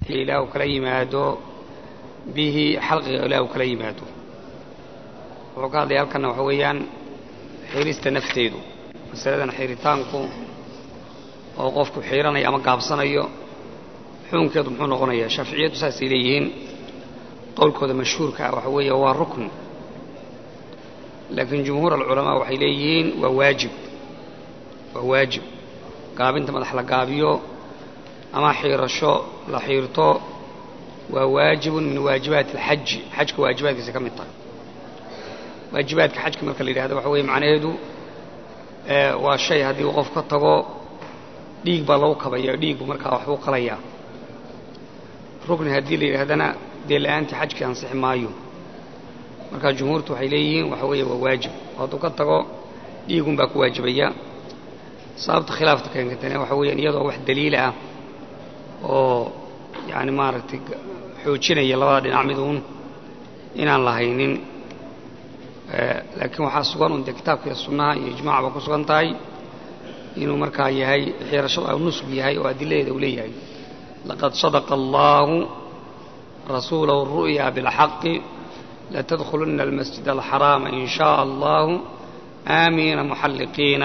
ilaahu kala yimaado bihi xalqiga ilaahu kala yimaado wuxuu ka hadlaya halkanna waxa weeyaan xiirista nafteedu masaladan xiiritaanku oo qofku xiiranayo ama gaabsanayo xukunkeedu muxuu noqonayaa shaaficiyaddu saasay leeyihiin qowlkooda mashhuurka ah waxa weeye waa rukn laakiin jumhuur alculamaa waxay leeyihiin waa waajib waa waajib gaabinta madax la gaabiyo ama xiirasho la xiirto waa waajibun min waajibaati alxaji xajka waajibaadkiisa ka mid tahay waajibaadka xajka marka la yidhahdo waxa weeye macnaheedu waa shay haddii uu qof ka tago dhiig baa lagu kabaya dhiiggu markaa waxbuu qalayaa rukni haddii la yidhahdana dee la-aantii xajkii ansixi maayo markaa jumhuurtu waxay leeyihiin waxa weeye waa waajib hadduu ka tago dhiigun baa ku waajibaya sababta khilaafta keentana waxa weeyaan iyadoo wax daliil ah oo yani maaragtay xoojinaya labada dhinac miduun inaan lahaynin laakiin waxaa sugan un dee kitaabka iyo sunnaha iyo ijmaaca ba ku sugan tahay inuu markaa yahay xiirashadu nusg yahay oo adiladeeda uu leeyahay laqad sadaqa allaahu rasuulahu ru'ya bilxaqi latadkhuluna almasjid alxaraama in shaء allahu aamiina muxalliqiina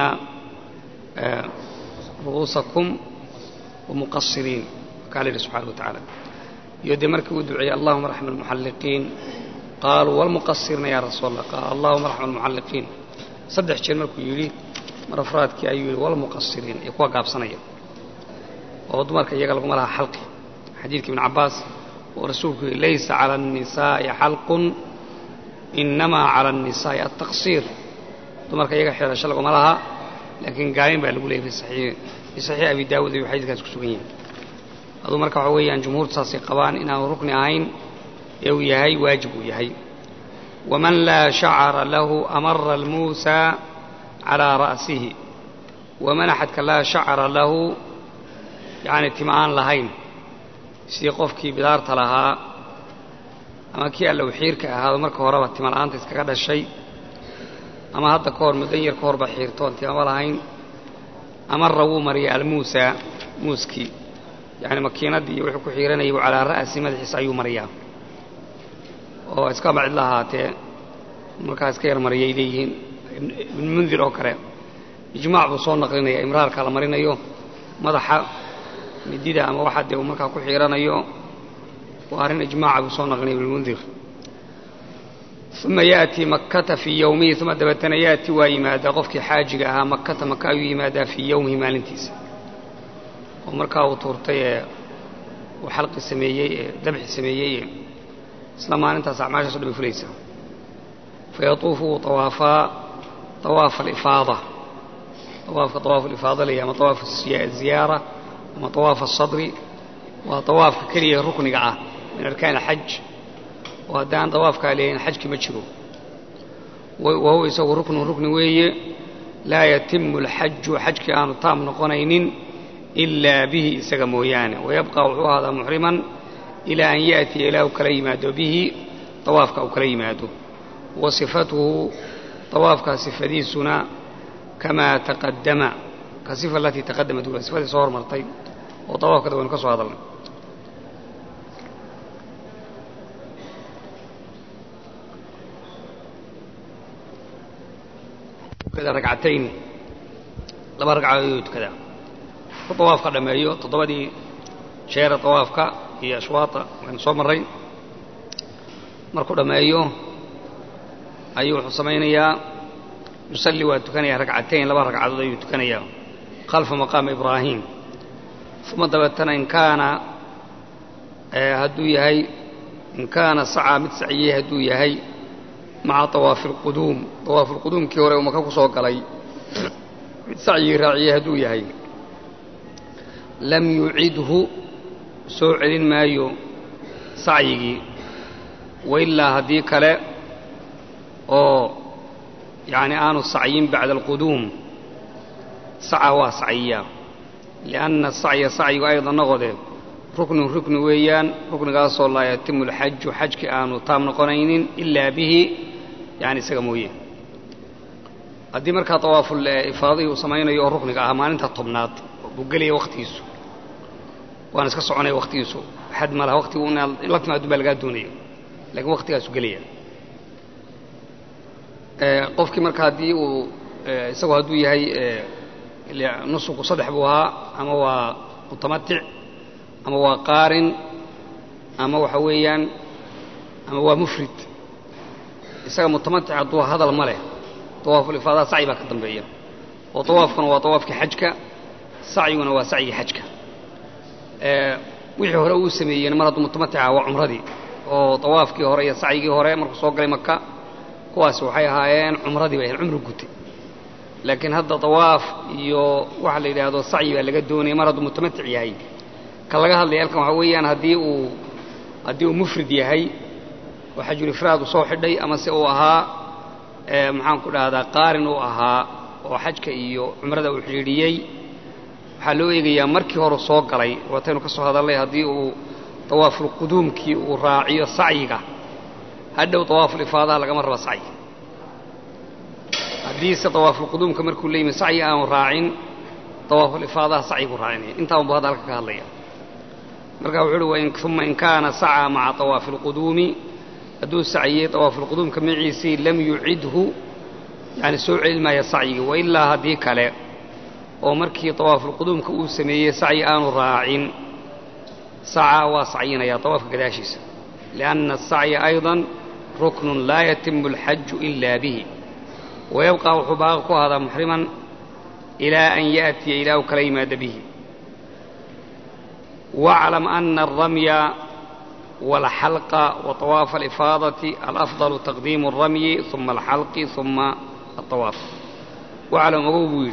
ru'uusakum wamuqasiriin kaa la yidhi subxana wa tacaala iyo dee markii uu duceeyey allahuma raxma almuxalliqiin qaaluu walmuqasirna ya rasuul allah qaal allahuma raxma almuxalliqiin saddex jeer markuu yidhi mar afraadkii ayuu yidhi walmuqasiriin iyo kuwa gaabsanaya oo dumarka iyaga laguma laha xalqi xadiidka ibn cabbaas oo rasuulku yidhi laysa cala annisaa'i xalqun inamaa cala annisaa'i altaqsiir dumarka iyaga xeerasho laguma laha laakiin gaalin baa lagu leeyay fi saxiix abi daawuud ayuu xadiidkaas ku sugan yahay aduu marka waxa weeyaan jumhuurtu saasay qabaan inaanu rukni ahayn ee uu yahay waajib uu yahay waman laa shacara lahu amara almuusaa calaa ra'sihi waman axadka laa shacara lahu yacni tima aan lahayn sidii qofkii bidaarta lahaa ama kii allow xiirka ahaado marka horeba tima la'aanta iskaga dhashay ama hadda ka hor muddan yar ka horba xiirtoon timama lahayn amara wuu mariya almuusaa muuskii yacni makiinaddii iyo wuxuu ku xiiranayay buu calaa ra'si madaxiisa ayuu mariyaa oo iska macid la ahaatee markaa iska yar mariyay leeyihiin ibn mundir oo kale ijmaac buu soo naqlinaya imraarka la marinayo madaxa midida ama waxa dee uu markaa ku xiiranayo waa arrin ijmaaca buu soo naqlinaya ibnmundir uma ya'tii makkata fii yowmihi uma dabeetana ya'tii waa yimaadaa qofkii xaajiga ahaa makkata maka ayuu yimaadaa fii yowmihi maalintiisa oo markaa uu tuurtay ee uu xalqi sameeyey ee dabxi sameeyey ee isla maalintaas acmaashaaso dhan bay fulaysaa fayatuufu wuu tawaafaa awaafa alifaada awaafka awaafu alifaada laya ama awaafu ziyaara ama awaafu asadri waa awaafka keliya rukniga ah min arkaan alxaj oo haddaan dawaafkaa leeyahin xajki ma jiro wa huwa isagu ruknun rukni weeye laa yatimu alxaju xajkii aanu taam noqonaynin ilaa bihi isaga mooyaane wayabqa wuxuu ahaadaa muxriman ilaa an ya'tiya ilaa uu kala yimaado bihi dawaafka uu kala yimaado wa sifatuhu dawaafkaa sifadiisuna kamaa taqadama ka sifa alatii taqadamat ula sifadii soo hormartay oo dawaafkada waynu ka soo hadalnay ragcatayn laba ragcadood ayuu tukadaa ku dawaafka dhammeeyo toddobadii jeera dawaafka iyo ashwaata waynu soo marray markuu dhammeeyo ayuu wuxuu samaynayaa yusalli waa tukanayaa ragcatayn laba ragcadood ayuu tukanayaa khalfa maqaami ibraahim uma dabeetana in kaana hadduu yahay in kaana sacaa mid saciyey hadduu yahay maca awaafi alquduum awaafu lquduumkii hore uu maka ku soo galay mid sacyigii raaciyey hadduu yahay lam yucidhu soo celin maayo sacyigii wailaa haddii kale oo yacni aanu sacyin bacda alquduum saca waa sacyiyaa lianna sacya sacyigu aydan noqode ruknun rukni weeyaan ruknigaasoo laa yatimu alxaju xajki aanu taam noqonaynin ilaa bihi yani isaga mooye haddii markaa dawaaful ifaadihii uu samaynayo oo rukniga ah maalinta tobnaad buu gelaya wakhtigiisu waana iska soconaya waktigiisu xad ma laha waktigu inaad la timaadun baa lagaa doonayo lakiin waktigaasu gelaya qofkii marka haddii uu isagoo hadduu yahay nusuku saddex buu ahaa ama waa mutamatic ama waa qaarin ama waxa weeyaan ama waa mufrid isaga mutamatic hadduu hadal ma leh dawaafulifaadaha sacyi baa ka dambeeya oo dawaafkuna waa dawaafkii xajka sacyiguna waa sacyigii xajka wixii hore uu sameeyeen mar hadduu mutamatica waa cumradii oo dawaafkii hore iyo sacyigii hore markuu soo galay maka kuwaasi waxay ahaayeen cumradii bay ahayn cumru gutay laakiin hadda dawaaf iyo waxa la yidhaahdo sacyi baa laga doonaya mar hadduu mutamatic yahay ka laga hadlaya halkan waxaa weeyaan haddii uu haddii uu mufrid yahay oo xajulifraad uu soo xidhay ama se uu ahaa maxaan ku dhahdaa qaarin uu ahaa oo xajka iyo cumrada uu xidhiidhiyey waxaa loo eegayaa markii hore soo galay waataynu ka soo hadalnay haddii uu dawaafulquduumkii uu raaciyo sacyiga hadhow dawaafulifaadaha lagama raba sacyi haddiise dawaafulquduumka markuu la yimi sacyi aanu raacin dawaafulifaadaha sacyiguu raacinaya intaa unbu hadda halka ka hadlaya marka wuxuu uhi uma in kaana sacaa maca dawaafi اlquduumi hadduu sacyiyey dawaafulquduumka maciisii lam yucidhu yani soo celi maaya sacyigii wailaa haddii kale oo markii dawaafulquduumka uu sameeyey sacyi aanu raacin sacaa waa sacyinaya dawaafka gadaashiisa lianna asacya ayضa ruknun laa yatimu اlxaju ila bihi wayabqa wuxuu baaqi ku ahadaa muxriman ilaa an yaأtiya ilaa u kala yimaada bihi واعلم أن الرمي والحلق وطواف الإفاضة الأفضل تقديم الرمي ثم الحلق ثم الطواف واعلم أبوي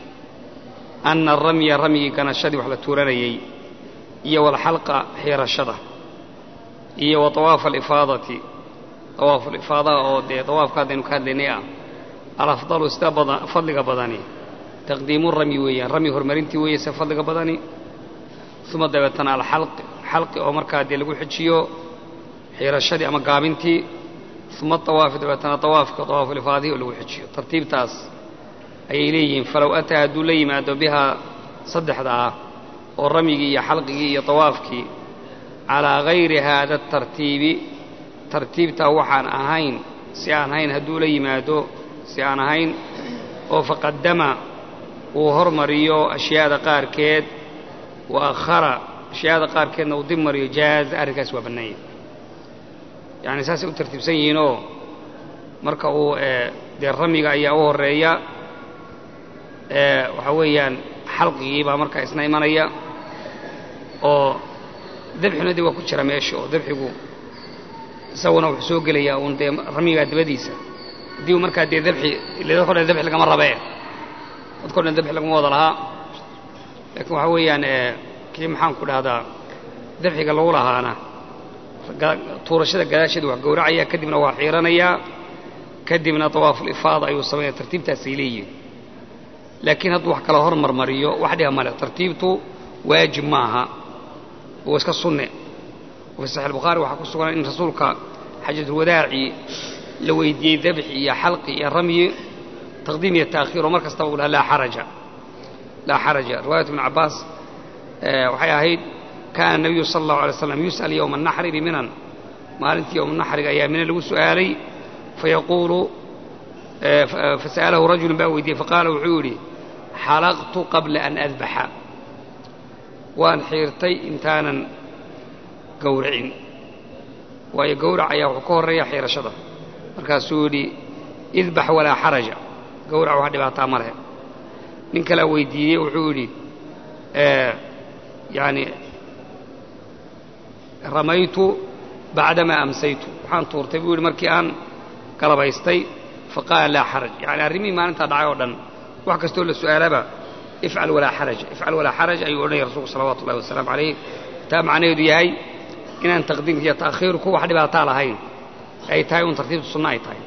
أن الرمي رمي كان شدي وحلا تورانيي إيا والحلق حير الشدة إيا وطواف الإفاضة طواف الإفاضة أو دي طواف كادين كادين الأفضل استبضى فضلك بدني تقديم الرمي ويا رمي هرمرينتي ويا سفضلك بدني uma dabeetana alxalqi xalqi oo markaa dee lagu xejiyo xiirashadii ama gaabintii uma awaafi dabeetana awaafka awaafulifaadihi oo lagu xejiyo tartiibtaas ayay leeyihiin falow ataa hadduu la yimaado bihaa saddexda ah oo ramyigii iyo xalqigii iyo awaafkii calaa gayri haada tartiibi tartiibtaa waxaan ahayn si aan ahayn hadduu la yimaado si aan ahayn oo faqadama uu hormariyo ashyaada qaarkeed waakhara ashyaada qaarkeedna uu dib mariyo jaaza arrinkaas waa bannaanya yacni saasay u tartiibsan yihiinoo marka uu dee ramiga ayaa u horreeya waxaa weeyaan xalqigii baa markaa isna imanaya oo dabxina dee waa ku jira meesha oo dabxigu isaguna wuxuu soo gelayaa uun dee ramigaa dabadiisa haddii uu markaa dee dabxi ile dadko dhan dabxi lagama rabee dadko dhan dabxi lagama wada lahaa laakiin waxaa weeyaan kii maxaan ku dhahdaa dabxiga lagu lahaana tuurashada gadaasheeda wax gowracaya kadibna waa xiiranayaa kadibna dawaafulifaada ayuu samaynaya tartiibtaasay leeyihin laakiin hadduu wax kala hormarmariyo wax dhiba male tartiibtu waajib maaha waa iska sunne oo fi saxiix albukhaari waxaa ku sugan in rasuulka xajatulwadaaci la weydiiyey dabxi iyo xalqi iyo ramyi taqdiim iyo taakhiir oo mar kastaba uu lahaa laa xaraja laa xaraja riwaayat ibn cabbaas waxay ahayd kaana nabiyu sala allahu alay slam yus'al yowma anaxri biminan maalintii yowma naxriga ayaa mina lagu su'aalay fayaquulu fasa'alahu rajulun baa weydiiyey faqaala wuxuu yidhi xalaqtu qabla an adbaxa waan xiirtay intaanan gowracin waayo gowrac ayaa wuxuu ka horreeya xiirashada markaasuu yidhi idbax walaa xaraja gowrac wax dhibaataa ma leh nin kalaa weydiiyey wuxuu yidhi yani ramaytu bacdamaa amsaytu waxaan tuurtay buu yidhi markii aan galabaystay faqaala laa xaraj yani arrimihii maalintaa dhacay oo dhan wax kastoo la su'aalaba ifcal walaa xaraj ifcal walaa xaraj ayuu odhanaya rasuulku salawatu ullahi wasalaamu calayh taa macnaheedu yahay inaan taqdiimka iyo ta'khiirku wax dhibaataa lahayn ay tahay un tartiibtu sunno ay tahay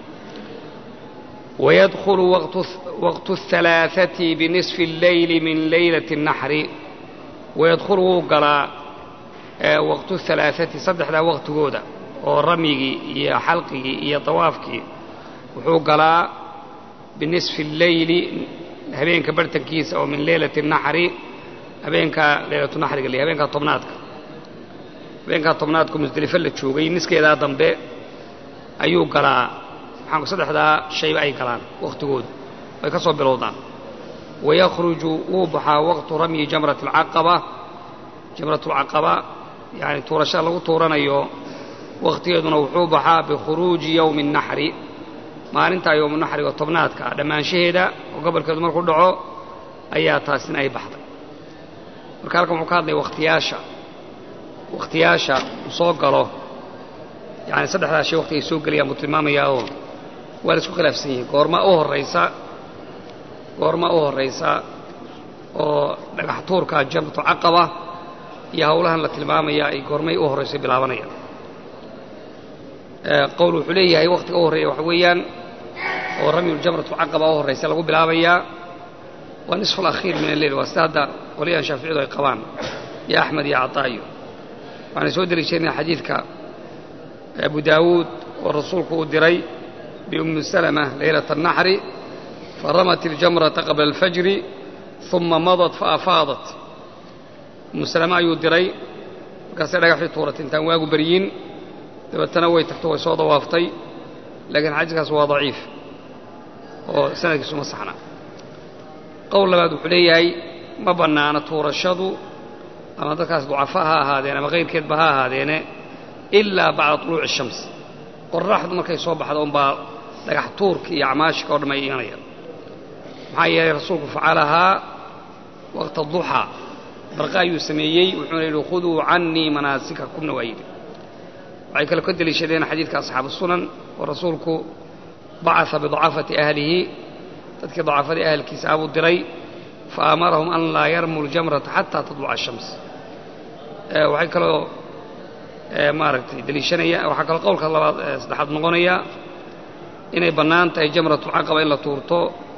ويدخل وقت وقت الثلاثة بنصف الليل من ليلة النحر ويدخل وقلا وقت الثلاثة صدح ذا وقت جودة ورميجي يا حلقي يا طوافكي وحوقلا بنصف الليل هبين كبرت كيس أو من ليلة النحر habeenkaa leylatu naxriga le habeenkaa tobnaadka habeenkaa tobnaadka musdelifo la joogay niskeedaa dambe ayuu galaa maxaanku saddexdaa shayba ay galaan wakhtigoodu ay ka soo bilowdaan wayakhruju wuu baxaa waqtu ramyi jamrati alcaqaba jamratulcaqaba yacani tuurashada lagu tuuranayo wakhtigeeduna wuxuu baxaa bikhuruuji yowmi الnaxri maalintaa yowmu naxriga tobnaadka ah dhammaanshaheeda oo gobolkeedu markuu dhaco ayaa taasina ay baxday marka halkan wuxuu ka hadlaya wakhtiyaasha wakhtiyaasha uu soo galo yani saddexdaa shay waqti ay soo gelayaan buu tilmaamayaa oo waa la isku khilaafsan yihiin goorma u horraysa goorma u horraysa oo dhagax tuurka jamratu caqaba iyo howlahan la tilmaamaya ay goormay u horrayso bilaabanayaan qowl wuxuu leeyahay wakhtiga u horreeya waxa weeyaan oo ramyuljamratu caqaba u horraysa lagu bilaabayaa waa nisfu alakhiir min alleyl waa sida hadda qolyahan shaaficiyadu ay qabaan iyo axmed iyo cataayo waxaana soo deliishanaya xadiidka abu daawuud oo rasuulku uu diray biummi salama leylata annaxri faramat iljamrata qabla alfajri uma madat faafaadat ummu salama ayuu diray markaasay dhagaxii tuuratay intaan waagu baryin dabeetana way tagto way soo dawaaftay laakiin xadiiskaas waa daciif oo sanadkiisu ma saxna qowl labaad wuxuu leeyahay ma bannaana tuurashadu ama dadkaas ducafa ha ahaadeen ama kayrkeedba ha ahaadeene ilaa bacda tuluuci shams qoraxdu markay soo baxdo unbaa dhagax tuurka iyo acmaashika o dham ay imanayaan maxaa yeelay rasuulku facalahaa waqta duxaa barqa ayuu sameeyey wuxuuna yidhi khuduu cannii manaasikakumna waa yidhi waxay kale ka deliishadeen xadiidka asxaabu sunan oo rasuulku bacaa biducafati ahlihi dadkii ducafadii ahalkiisa abuu diray fa amarahum an laa yarmuu ljamrata xataa tadluca ashams waxay kaloo maaragtay deliishanaya waxaa kaloo qowlka labaad saddexaad noqonaya inay bannaan tahay jamratulcaqaba in la tuurto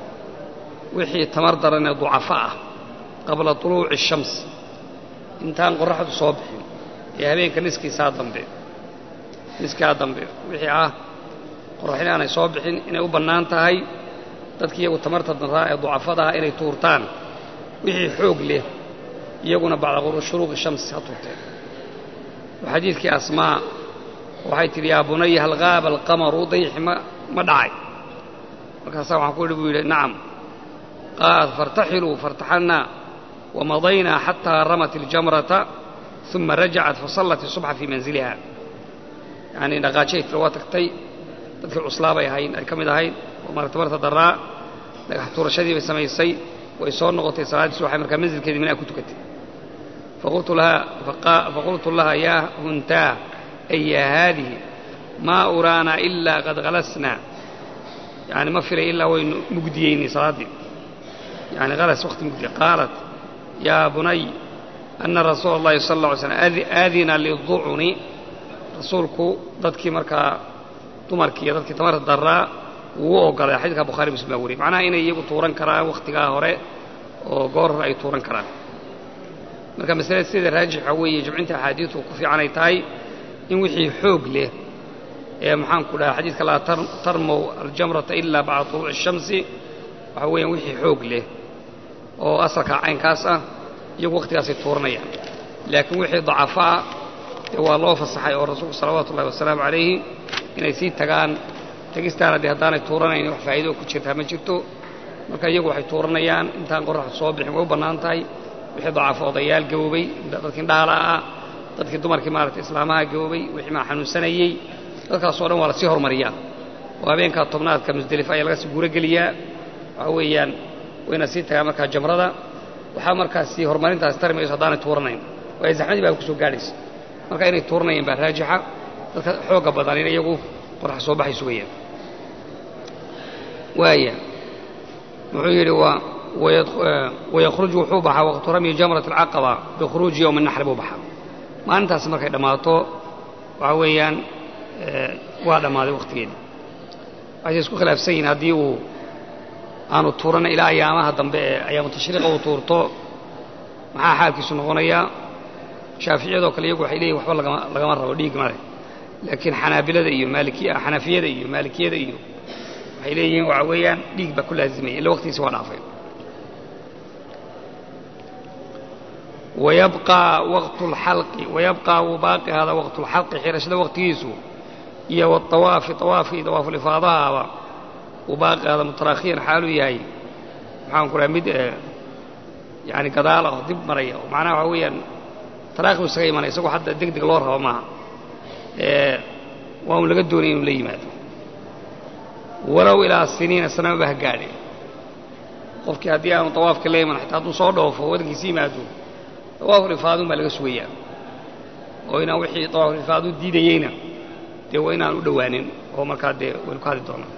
wixii tamar daran ee ducafo ah qabla tuluuci ashams intaan qorraxdu soo bixin ee habeenka niskiisaa dambe niskaa dambe wixii ah qorraxin aanay soo bixin inay u bannaan tahay dadkii iyagu tamarta daraa ee ducafada ah inay tuurtaan wixii xoog leh iyaguna bacda shuruuqi shamsi ha tuurteen xadiidkii asmaa waxay tidhi yaa bunaya hal qaaba alqamaru dayixi ma ma dhacay markaasaa waxaan ku idhi buu yidhi nacam qaalat faاrtaxiluu faاrtaxalnaa wamadaynaa xataa ramat iljamrata uma rajacat fasallat isubxa fii manziliha yacanii dhaqaajay tira waa tagtay dadkii cuslaabay ahayn ay ka mid ahayd oo martabarta daraa dhagax tuurashadii bay samaysay way soo noqotay salaaddii subaxay markaa manzilkeedii minaa ku tukatay faqultu laha yaa huntaa ay yaa haadihi maa uraanaa ilaa qad halasnaa yani ma filay ilaa waynu mugdiyeynay salaaddii yani halas waqti mugdiye qaalat yaa bunay ana rasuula اllahi sal اlla alay slam aadina liducuni rasuulku dadkii markaa dumarkii iyo dadkii tamarta daraa wuu u ogolay xadiidka bukhari muslim baa wariyay macnaha inay iyagu tuuran karaan wakhtigaa hore oo goor hore ay tuuran karaan marka masalada sida raajix waxaa weeye jamcinta axaadiidu ku fiican ay tahay in wixii xoog leh ee maxaanku dhaha xadiidka laa tarmow aljamrata ilaa bacda tuluuci الshamsi waxaa weeyaan wixii xoog leh oo asalka caynkaas ah iyagu wakhtigaasay tuuranayaan laakiin wixii dacafo ah dee waa loo fasaxay oo rasuulku salawaatu ullahi wasalaamu calayhi inay sii tagaan tegistaana dee haddaanay tuuranayn wax faa'ido ku jirtaa ma jirto marka iyagu waxay tuuranayaan intaan qorraxdu soo bixin way u bannaan tahay wixii dacafo odayaal gaboobay dadkii indhahala ah dadkii dumarkii maaragtay islaamaha gaboobay wixii maa xanuunsanayey dadkaasoo dhan waa lasii hormariyaa oo habeenkaa tobnaadka musdelifa ayaa laga sii guurogeliyaa waxaa weeyaan wayna sii tagaan markaa jamrada waxaa markaas sii horumarintaasi tari mayso haddaanay tuuranayn waayo zaxmadii baa ku soo gaadhaysa marka inay tuuranayeen baa raajixa dadka xoogga badan in iyagu qorrax soo baxay sugayaan waaya wuxuu yidhi waa wayakhruju wuxuu baxaa waqtu ramyi jamrat alcaqaba bikhuruuji yowmi naxri buu baxaa maalintaasi markay dhammaato waxaa weeyaan waa dhammaaday wakhtigeeda waxayse isku khilaafsan yihin haddii uu aanu tuurana ilaa ayaamaha dambe ee ayaamu tashriiqa uu tuurto maxaa xaalkiisu noqonayaa shaaficiyadoo kale iyagu waxay leeyihin waxba lagama lagama rabo dhiig male laakiin xanaabilada iyo maalikiya xanafiyada iyo maalikiyada iyo waxay leeyihiin waxa weeyaan dhiig baa ku laazimaya illa waqtigiisi waa dhaafay wayabqaa waqtu lxalqi wayabqaa wuu baaqi ahaadaa waqtu lxalqi xirashada waqtigiisu iyo waawaafi awaafkii dawaafulifaadahaaba wuu baaqi ahaadaa mutarakhiyan xaaluu yahay maxaan ku raha mid yani gadaal ah dib maraya oo macnaha waxaa weeyaan taraakhi u isaga imanaya isagoo hadda deg deg loo rabo maaha waa un laga doonaya inuu la yimaado walow ilaa siniina sanamaba ha gaadhe qofkii haddii aanu tawaafka la iman xataa hadduu soo dhoofo waddankiisi yimaado dawaafulifaadun baa laga sugayaa oo inaan wixii dawaafulifaadu diidayeyna dee waa inaan u dhowaanin oo markaa dee waynu ka hadli doonaa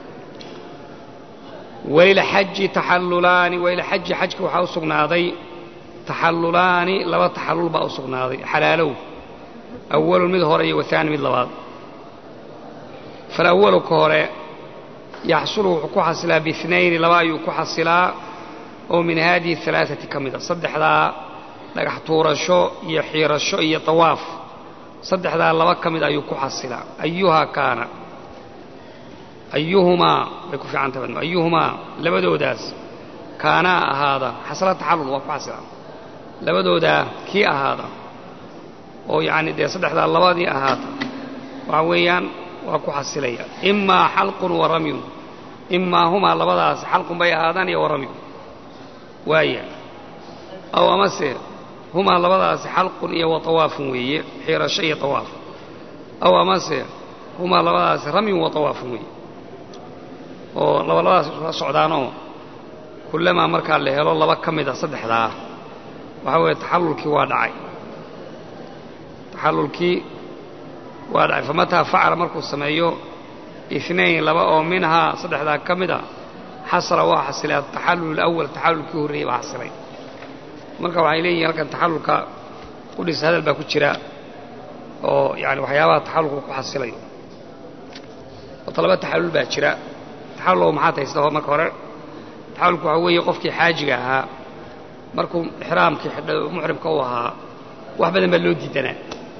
walilxaji taxallulaani walilxaji xajka waxaa u sugnaaday taxallulaani laba taxallul baa u sugnaaday xalaalow awalun mid hore iyo wahaani mid labaad falawalu ka hore yaxsulu wuxuu ku xasilaa biinayni laba ayuu ku xasilaa oo min haadihi alaaati ka mida saddexdaa dhagax tuurasho iyo xiirasho iyo tawaaf saddexdaa laba ka mid ayuu ku xasilaa ayuhaa kaana ayuhumaa bay ku fiican tahay ayuhumaa labadoodaas kaanaa ahaada xasla taxallul waa ku xasilaa labadoodaa kii ahaada oo yacni dee saddexdaa labadii ahaata waxa weeyaan waa ku xasilaya imaa xalqun wa ramyun imaa humaa labadaas xalqun bay ahaadaan iyo wa ramyun waaya aw amase humaa labadaasi xalqun iyo wa tawaafun weeye xiirasho iyo tawaaf aw amase humaa labadaasi ramyun wa tawaafun weeye oo labalabadaas isula socdaanoo kullamaa markaa la helo laba ka mid a saddexdaa waxaa weeye taxallulkii waa dhacay taxallulkii waa dhacay famataa facala markuu sameeyo inayn laba oo minhaa saddexdaa ka mid a xasala waa xasilay ataxallul alawal taxallulkii horreeyey baa xasilay marka waxay leeyihin halkan taxallulka qudhis hadal baa ku jira oo yani waxyaabaha taxallulku ku xasilayo ota laba taxallul baa jira taxallul maxaad haysta marka hore taxallulku waxaa weeye qofkii xaajiga ahaa markuu ixraamkii muxrimka u ahaa wax badan baa loo diidanaa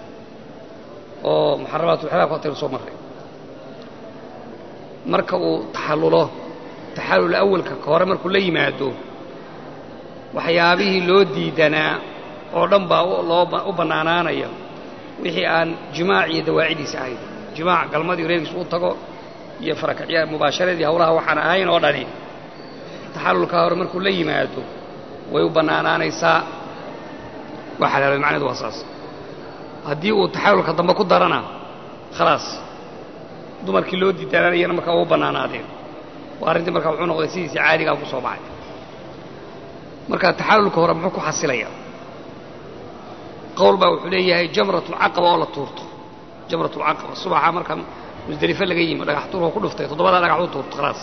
oo muxaramaatulxiraamka hortaynu soo marray marka uu taxallulo taxallul awalka ka hore markuu la yimaado waxyaabihii loo diidanaa oo dhan baa loo u bannaanaanaya wixii aan jimaac iyo dawaacidiisa ahayn jimaac galmadii reerkiis u tago iyo farakacya mubaasharadii hawlaha waxaan ahayn oo dhani taxallulka hore markuu la yimaado way u bannaanaanaysaa waa xalaaloy macnedu waa saas haddii uu taxallulka dambe ku darana khalaas dumarkii loo diidaananayana markaa waa u bannaanaadeen waa arrintii markaa wuxuu noqday sidiisii caadigaa ku soo baxay marka taxallulka hore muxuu ku xasilayaa qowl baa wuxuu leeyahay jamratulcaqaba oo la tuurto jamratulcaqaba subaxa marka musdelifo laga yimi dhagax tuurka ku dhuftay toddobadaa dhagax u tuurto khalaas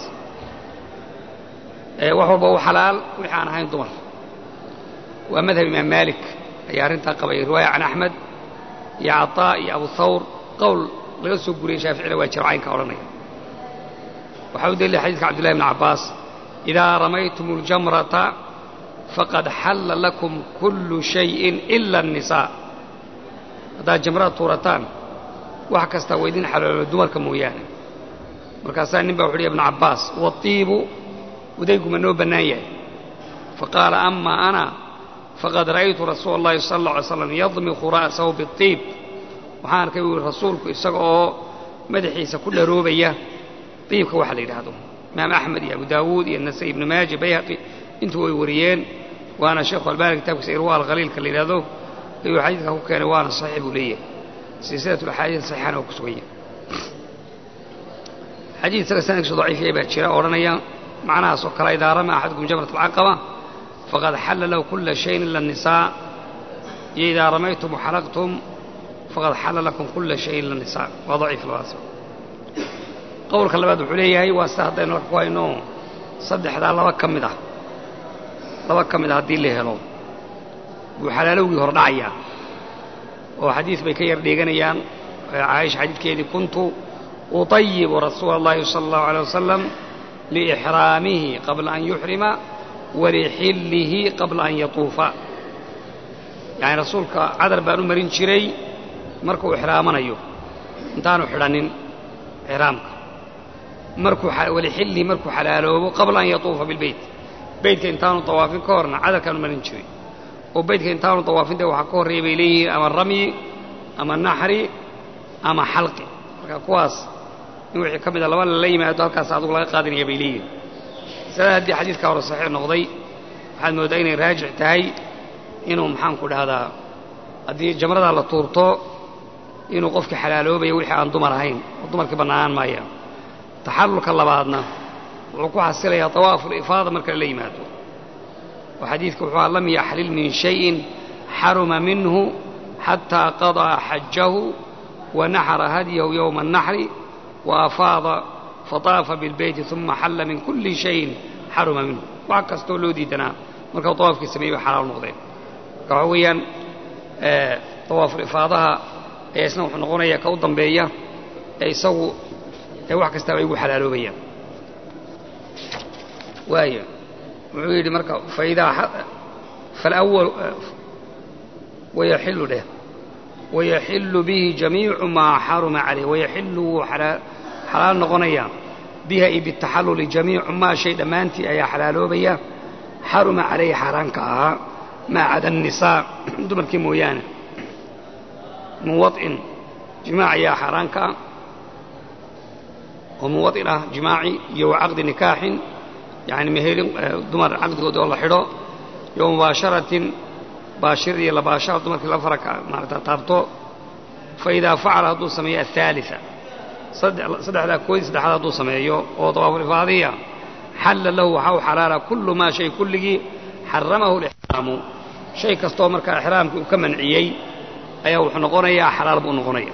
wax walba u xalaal wixii aan ahayn dumar waa madhab imaam maalik ayaa arrintaa qabay riwaaya can axmed iyo caطaa iyo abu thawr qowl laga soo guriyey shaaficina waa jiro caynka odhanaya waxaa u daliilay xadiiska cabdullahi bn cabbaas idaa ramaytum اljamrata faqad xalla lakum kullu shayin ila الnisaa haddaad jamrada tuurataan wax kastaa waa idin xaloolo dumarka mooyaane markaasaa nin baa wuxu uhi ibnu cabbaas waiibu udayguma noo bannaan yahay faqaala ama ana faqad ra'aytu rasuula اllahi sala اlla alay slam yadmiku ra'sahu biiib waxaan arkay buu yihi rasuulku isaga oo madaxiisa ku dharoobaya iibka waxa la yidhaahdo imaam axmed iyo abu daawuud iyo nasai ibnu maaja bayhaqi intuu way wariyeen waana sheekhu albani kitabkiisa irwa alkhaliilka la yidhahdo ayuu xadiidka ku keenay waana saxiix buu leeyahay silsilat axaadiis saxiixana waa ku sugan yahay xadiid isaga sanadkiisu daciifiyay baa jira odhanaya macnahaas oo kale idaa rama axadukum jamrat alcaqaba faqad xalla lahu kula shayin ila الnisaa iyo idaa ramaytum waxalaqtum faqad xalla lakum kula shayin ila الnisaa waa daciif labadaas qowlka labaad wuxuu leeyahay waa sida haddaynu halka ku hayno saddexdaa laba ka mid ah laba ka mid a haddii la helo buu xalaalowgii hor dhacayaa oo xadiis bay ka yar dheeganayaan caaisha xadiidkeedii kuntu uطayibu rasuula اllahi salى اllahu alيه wasalam liixraamihi qabla an yuxrima walixillihi qabla an yatuufa yacni rasuulka cadar baan u marin jiray markuu ixraamanayo intaanu xidhanin ixraamka markuu walixillihi markuu xalaaloobo qabla an yatuufa bilbeyt beytka intaanu tawaafin ka horna cadarkaan u marin jiray oo baydka intaanu dawaafin dee waxaa ka horreeya bay leeyihiin ama ramyi ama naxri ama xalqi marka kuwaas in wixii ka mida laba lala yimaado halkaas adugu laga qaadanaya bay leeyihiin masalada haddii xadiidkaa hore saxiix noqday waxaad mooddaa inay raajix tahay inuu maxaanku dhahdaa haddii jamradaa la tuurto inuu qofkii xalaaloobayo wixii aan dumar ahayn oo dumarkii bannaanaan maayaan taxallulka labaadna wuxuu ku xasilayaa tawaafulifaada marka lala yimaado oo xadiidka wuxuu aha lam yaxlil min shayin xaruma minhu xataa qadaa xajahu wa naxara hadyahu yowma annaxri wa afaada fataafa bilbeyti uma xalla min kulli shayin xaruma minhu wax kastoo loo diidanaa marka tawaafkii sameeyey bay xalaal noqdeen marka waxaa weeyaan tawaafulifaadaha ayaa isna wuxuu noqonayaa ka u dambeeya ee isagu ee wax kastaaba ay ugu xalaaloobayaan waaya wuxuu yidhi marka faidaa falawal wayaxillu dheh wayaxillu bihi jamiicu maa xaruma calayh wayaxillu wuu xalaal noqonayaa biha iyo bitaxalluli jamiicu maa shay dhammaantii ayaa xalaaloobaya xaruma calayhi xaaraanka ahaa maa cada annisaa dumarkii mooyaane min waط'in jimaac ayaa xaaraanka ah oo min waط'in ah jimaaci iyo wa caqdi nikaaxin yani mehelin dumar caqdigood oo la xidho iyo mubaasharatin baashir iyo labaashara dumarkii la faraka maarata taabto fa idaa facala hadduu sameeyo aلثaaliثa saddexdaa koodii saddexaad hadduu sameeyo oo dawaafulifaadiya xalla lahu waxaa u xalaala kullu maa shay kulligii xaramahu lixraamu shay kastoo markaa ixraamkii uu ka manciyey ayaa wuxuu noqonayaa xalaal buu noqonaya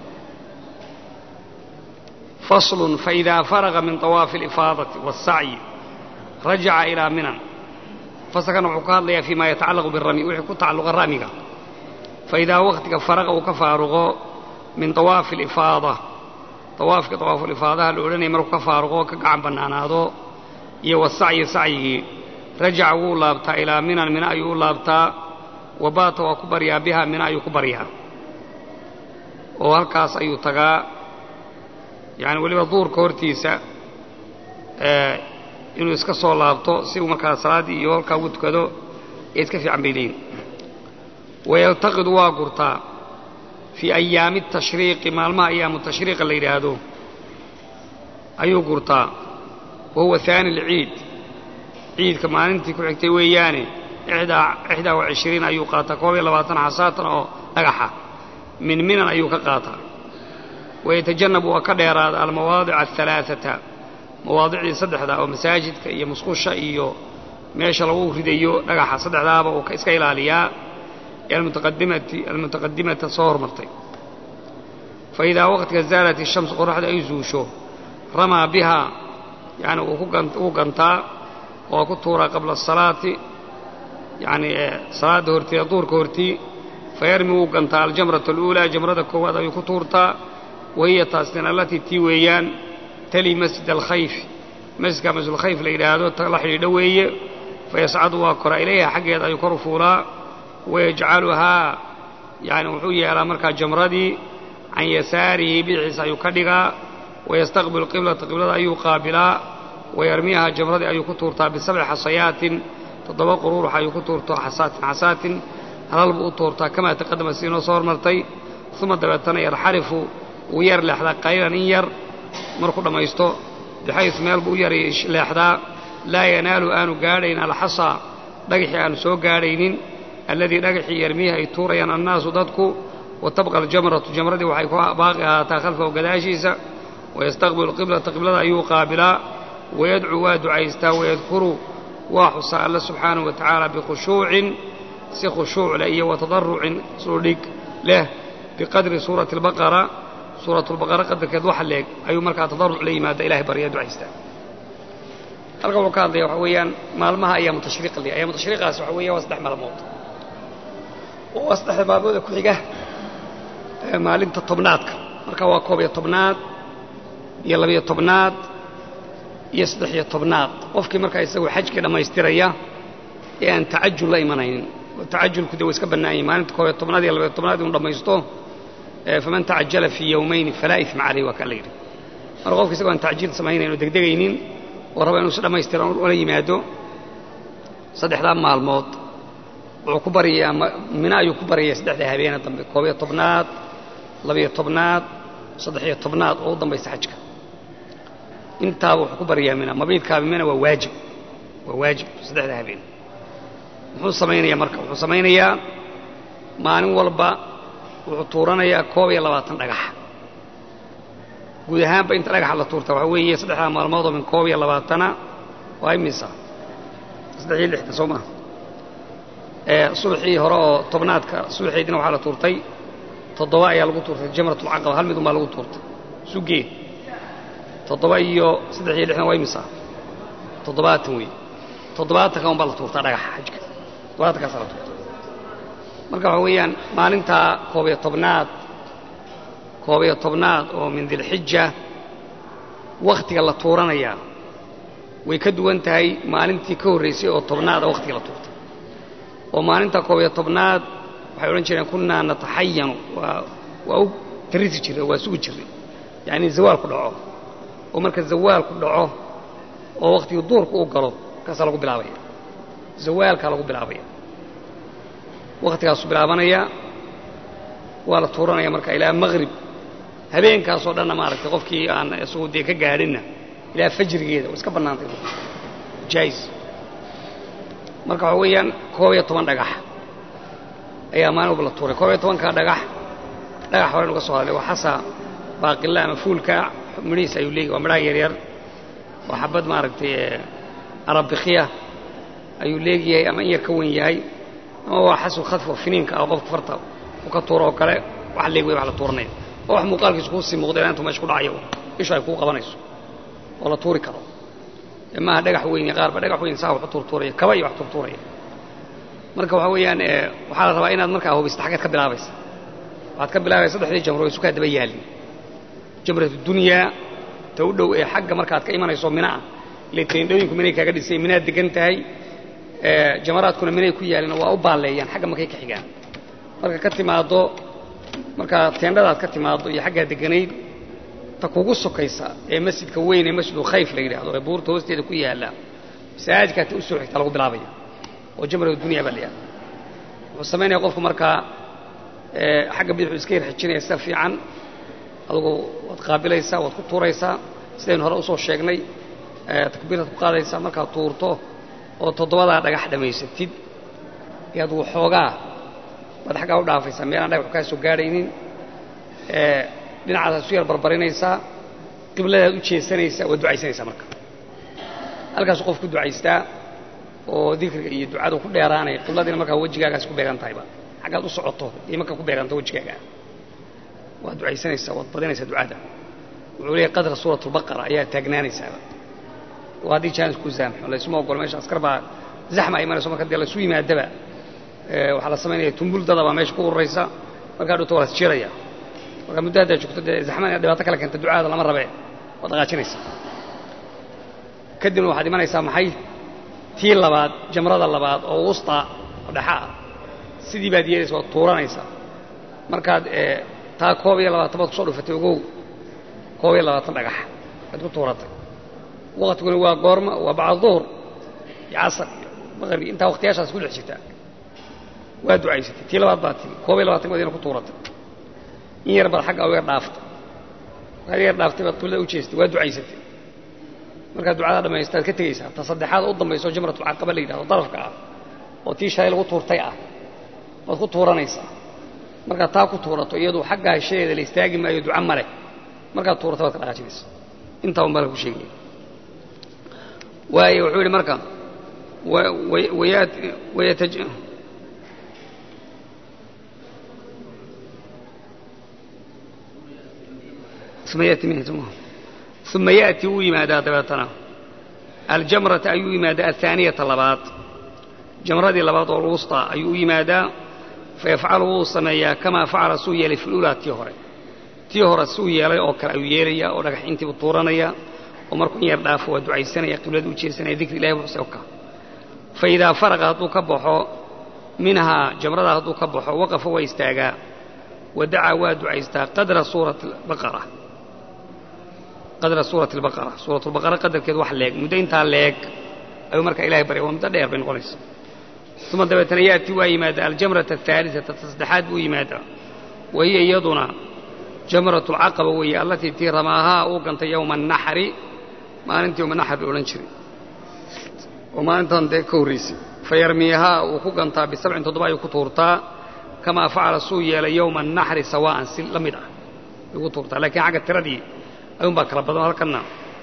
faslun faidaa faraga min طawaafi اlifaadati waالsacyi rajaca ilaa minan fasalkan wuxuu ka hadlayaa fii ma yatacallaqu birami wixii ku tacalluqa ramiga faidaa wakhtiga faraqa uu ka faaruqo min طawaafi اlifaada tawaafkii tawaafulifaadaha la odhanaya markuu ka faaruqo ka gacan bannaanaado iyo wasacyi sacyigii rajaca wuu laabtaa ilaa minan mina ayuu u laabtaa wabaata waa ku baryaa biha mina ayuu ku baryaa oo halkaas ayuu tagaa yani weliba duurka hortiisa inuu iska soo laabto si uu markaa salaaddii iyo halkaa ugu tukado ee iska fiican bay leeyihin wayaltaqidu waa gurtaa fii ayaami tashriiqi maalmaha ayaamu tashriiqa la yidhaahdo ayuu gurtaa wa huwa haani alciid ciidka maalintii ku xigtay weeyaane ixdaa wa cishriin ayuu qaataa koob iyo labaatan xasaatan oo dhagaxa min minan ayuu ka qaataa wayatajannabu waa ka dheeraada almawaadica ahalaaata mawaadicdii saddexda oo masaajidka iyo musqusha iyo meesha lagu ridayo dhagaxa saddexdaaba uu iska ilaaliyaa ee almutaqadimata soo hormartay fa idaa waqtiga zaalat ishamsu qoraxda ay zuusho ramaa bihaa yani wuu gantaa oo ku tuuraa qabla asalaati yani salaadda horteeda duurka hortii fayarmi wuu gantaa aljamrata aluulaa jamrada koowaad ayuu ku tuurtaa wahiya taasina allatii tii weeyaan tali masjid alkhayf masjidka masjidulkhayf la yidhaahdo la xidhiidho weeye fayascadu waa koraa ilayha xaggeeda ayuu kor u fuulaa wayajcaluhaa yani wuxuu yeelaa markaa jamradii can yasaarihi bidxiisa ayuu ka dhigaa wayastaqbilu qiblata qiblada ayuu qaabilaa wayarmiyaha jamradii ayuu ku tuurtaa bisabci xasayaatin toddoba quruurux ayuu ku tuurtaa xasaatin xasaatin halal buu u tuurtaa kamaa taqadama si inoo soo hormartay uma dabeetana yarxarifu wuu yar leexdaa qaliilan in yar markuu dhammaysto bixays meel buu u yar leexdaa laa yanaalu aanu gaadhayn alxasaa dhagaxii aanu soo gaadhaynin alladii dhagaxii yarmiihi ay tuurayaan annaasu dadku wa tabqa aljamratu jamradii waxay ku baaqi ahaataa khalfahu gadaashiisa wayastaqbilu qiblata qiblada ayuu qaabilaa wayadcuu waa ducaystaa wayadkuru waa xusaa alla subxaanahu wa tacaala bikhushuucin si khushuuc leh iyo watadarucin sudhig leh biqadri suurati albaqara suuratulbaqara qadarkeed waxa leeg ayuu markaa tadaruc la yimaada ilahay baryaa ducaystaa halkan wuxuu ka hadlaya waxa weeyaan maalmaha ayaamu tashriiq le ayaamu tashriiqaas waxa weeya waa saddex maalmood oo waa saddexda maalmooda ku xiga maalinta tobnaadka marka waa koob iyo tobnaad iyo labiyo tobnaad iyo saddex iyo tobnaad qofkii markaa isagoo xajkii dhammaystiraya ee aan tacajul la imanaynin tacajulku de wa iska bannaan yahi maalinta koob iyo tobnaad iyo labiyo tobnaad inuu dhammaysto faman tacajala fii yowmayni falaa ifma caleyh waa kaa la yidhi marka qofka isagoo aan tacjiil samaynayn oo degdegaynin oo raba inuu si dhammaystiran ula yimaado saddexdaa maalmood wuxuu ku baryayaa mina ayuu ku baryayaa saddexda habeene dambe koob iyo tobnaad labiyo tobnaad saddex-iyo tobnaad oo u dambaysa xajka intaaba wuxuu ku baryayaa mina mabiidkaaba mina waa waajib waa waajib saddexda habeen muxuu samaynayaa marka wuxuu samaynayaa maalin walba wuxuu tuuranayaa koob iyo labaatan dhagax guud ahaanba inta dhagaxa la tuurta waxaa weeye saddexdaa maalmood oo min koob iyo labaatana waa imisa saddex iyo lixda soo maha subaxii hore oo tobnaadka subaxeydina waxaa la tuurtay toddoba ayaa lagu tuurtay jamratulcaqaba hal midun baa lagu tuurtay sugeed toddoba iyo saddex iyo lixdan waa imisa toddobaatan wey toddobaatanka un baa la tuurtaa dhagaxa xajka toddobaatankaasa la tuurta marka waxa weeyaan maalintaa koob iyo tobnaad koob iyo tobnaad oo min dilxija wakhtiga la tuuranayaa way ka duwan tahay maalintii ka horraysay oo tobnaada wakhtiga la tuurtay oo maalinta koob iyo tobnaad waxay odhan jireen kunnaa nataxayanu waa waa u tarrisi jirray waa sugi jirray yacnii zawaalku dhaco oo marka zawaalku dhaco oo wakhtigii duurku u galo kaasaa lagu bilaabaya zawaalkaa lagu bilaabaya wakhtigaasuu bilaabanaya waa la tuuranaya marka ilaa maqrib habeenkaasoo dhanna maaragtay qofkii aan isagu dee ka gaadhinna ilaa fajrigeeda way iska bannaantay jaais marka waxa weeyaan koob iyo toban dhagax ayaa maalin walba la tuuray koob iyo tobankaa dhagax dhagax hore nuga soo hadlay waa xasa baaqilla ama fuulka midhihiis ayuu leeyahy waa midhaha yaryar oo xabad maaragtay arabikiya ayuu leegyahay ama in yar ka wen yahay ama waa xasu khadfo finiinka ah qofka farta u ka tuuro oo kale wax leeg wey wax la tuuranaya oo wax muuqaalkiisu kuu sii muuqda ilaa intuu meesha ku dhacayo ishu ay kuu qabanayso oo la tuuri karo maaha dhagax weyn qaarba dhagax weyn saa wax u tuurtuuraya kaba iyo wax tuurtuuraya marka waxa weeyaan waxaa la rabaa inaad markaa hubista xaggeed ka bilaabaysa waxaad ka bilaabaysa saddexdii jamro isu kaa daba yaalin jamratu dunyaa ta u dhow ee xagga markaad ka imanayso minaa ile teendhooyinku minay kaaga dhisay minaad degan tahay jamaraadkuna minay ku yaalin waa u baalleeyaan xagga markay ka xigaan marka ka timaaddo markaa teendhadaad ka timaaddo iyo xaggaa deganayd ta kugu sokaysa ee masjidka weyn ee masjidu khayf la yidhahdo ee buurta hoosteeda ku yaalla masaajidkaa ta u soo xigta lagu bilaabaya oo jamratu dunya baa la yidhahda wuxuu samaynaya qofku markaa xagga bidixu iska yar xijinaya sida fiican adugu waad qaabilaysaa waad ku tuuraysaa sidaynu hore usoo sheegnay takbiirtaad ku qaadaysaa markaad tuurto oo toddobadaa dhagax dhammaysatid ayaad waxoogaa baad xaggaa u dhaafaysaa meelaan dhagaxu kaa soo gaadhaynin dhinacaasaad isu yar barbarinaysaa qibladaad u jeesanaysaa waad ducaysanaysaa marka halkaasu qof ku ducaystaa oo dikriga iyo ducadu ku dheeraanaya qibladiina markaa wejigaagaas ku beegan tahayba xaggaad u socoto iyo markaa ku beeganto wejigaaga waad ducaysanaysaa waad badinaysaa ducada wuxuu leeyahy qadra suurat albaqara ayaa taagnaanaysaaba oo haddii jaanis ku zaamxo laysuma ogolo meesha askar baa zaxma imanayso marka dee laysu yimaadaba waxaa la samaynaya tumbuldada baa meesha ku ururaysa markaa dhunta waa las jiraya markaa muddo haddaad joogto dee zaxmada inaad dhibaato kale keenta ducaada lama rabe waad dhaqaajinaysaa kadibna waxaad imanaysaa maxay tii labaad jamrada labaad oo wusta oo dhexa ah sidii baad yeelaysa waad tuuranaysaa markaad taa koob iyo labaatan baad kusoo dhufatay ogow koob iyo labaatan dhagax aad ku tuuratay waktiguna waa goorma waa bacda duhur iyo casar iyo maqrbi intaa waktiyaashaas ku dhex jirtaa waa ducaysatay tii labaad baad timi koob iyo labaatan baad ku tuuratay in yar baad xagga u yar dhaaftay markaad yar dhaaftay baad qiblada u jeestay waa ducaysatay markaad ducada dhammaystaad ka tegaysaa ta saddexaad u dambayso jamratulcaqaba la yidhahdo darafka ah oo tii shalay lagu tuurtay ah baad ku tuuranaysaa markaad taa ku tuurato iyadu xaggaa heshadeeda la istaagi maayo duca male markaad tuurato baad ka dhaqaajinaysa intaa un baa lagu sheegaya waayo wuxuu yidhi marka wayat uma yaأti wuu yimaadaa dabeetana aljamrata ayuu yimaadaa aلثaaniyata labaad jamradii labaad oo lwusطى ayuu u yimaadaa fayafcalu wuu sameeyaa kamaa facala suu yeelay fi lulaa tii hore tii hore suu yeelay oo kale ayuu yeelaya oo dhagaxintiibu tuuranaya oo markuu in yar dhaafo waa ducaysanaya qiblada u jeesanaya dikri ilahi wuxuse ka faidaa faraqa hadduu ka baxo minhaa jamrada hadduu ka baxo waqafa waa istaagaa wadacaa waa ducaystaa qadra suurati baqara qadra suurati albaqara suuratu lbaqara qadarkeed wax leeg muddo intaa leeg ayuu markaa ilahay barya waa muddo dheer bay noqonaysa uma dabeetana yaati waa yimaada aljamrata ahaaliata ta saddexaad buu yimaadaa wa hiya iyaduna jamratu alcaqaba weeye allatii tii ramaahaa uu gantay yowma annaxri maalintii yowma naxr la odhan jiray oo maalintan dee ka horraysay fa yarmiihaa uu ku gantaa bisabcin toddoba ayuu ku tuurtaa kamaa facala suu yeelay yowma annaxri sawaa'an si la mid ah ayuu ku tuurtaa lakiin xagga tiradii ayuunbaa kala badan halkanna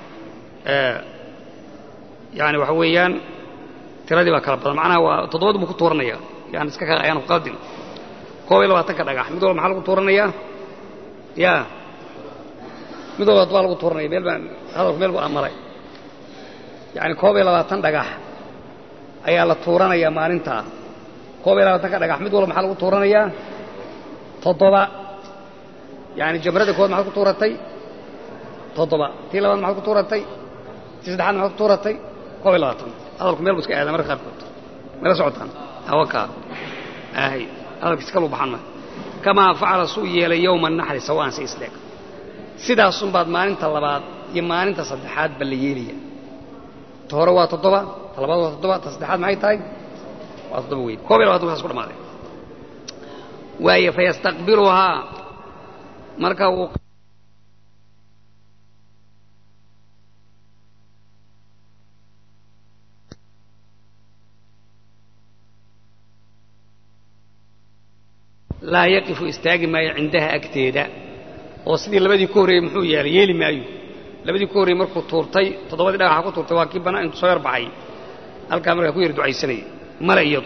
yani waxa weeyaan tiradii baa kala badan macnaha waa toddobadu buu ku tuuranaya yani iska ka ayaan qaldin koob iyo labaatanka dhagax mid walba maxaa lagu tuuranayaa ya mid walba toddobaa lagu tuuranaya meel baa hadalku meel buu maray yani koob iyo labaatan dhagax ayaa la tuuranayaa maalintaa koob iyo labaatanka dhagax mid walba maxaa lagu tuuranayaa toddoba yani jamrada kood maxaad ku tuuratay toddoba tii labaad maxaad ku tuuratay tii saddexaad maxaad ku tuuratay koob iyo labaatan hadalku meel buu iska aadaa marka qaarkood mala socotaan awakaa ahay hadalkiis kaluu baxan ma kamaa facala suu yeelay yowma naxri sawaan si isleeg sidaasunbaad maalinta labaad iyo maalinta saddexaad ba la yeelaya ta hore waa toddoba ta labaad waa toddoba ta saddexaad maxay tahay waa toddoba weyn koob iyo labatan kaas ku dhamaaday waaye fayastaqbiluhaa marka uu laa yaqifu istaagi maayo cindaha agteeda oo sidii labadii ka horreeyey muxuu yeelay yeeli maayo labadii ka horreeyey markuu tuurtay toddobadii dhagaxa ku tuurtay waa kii bannaan intuu soo yar baxay halkaa markaa ku yar ducaysanayay male iyadu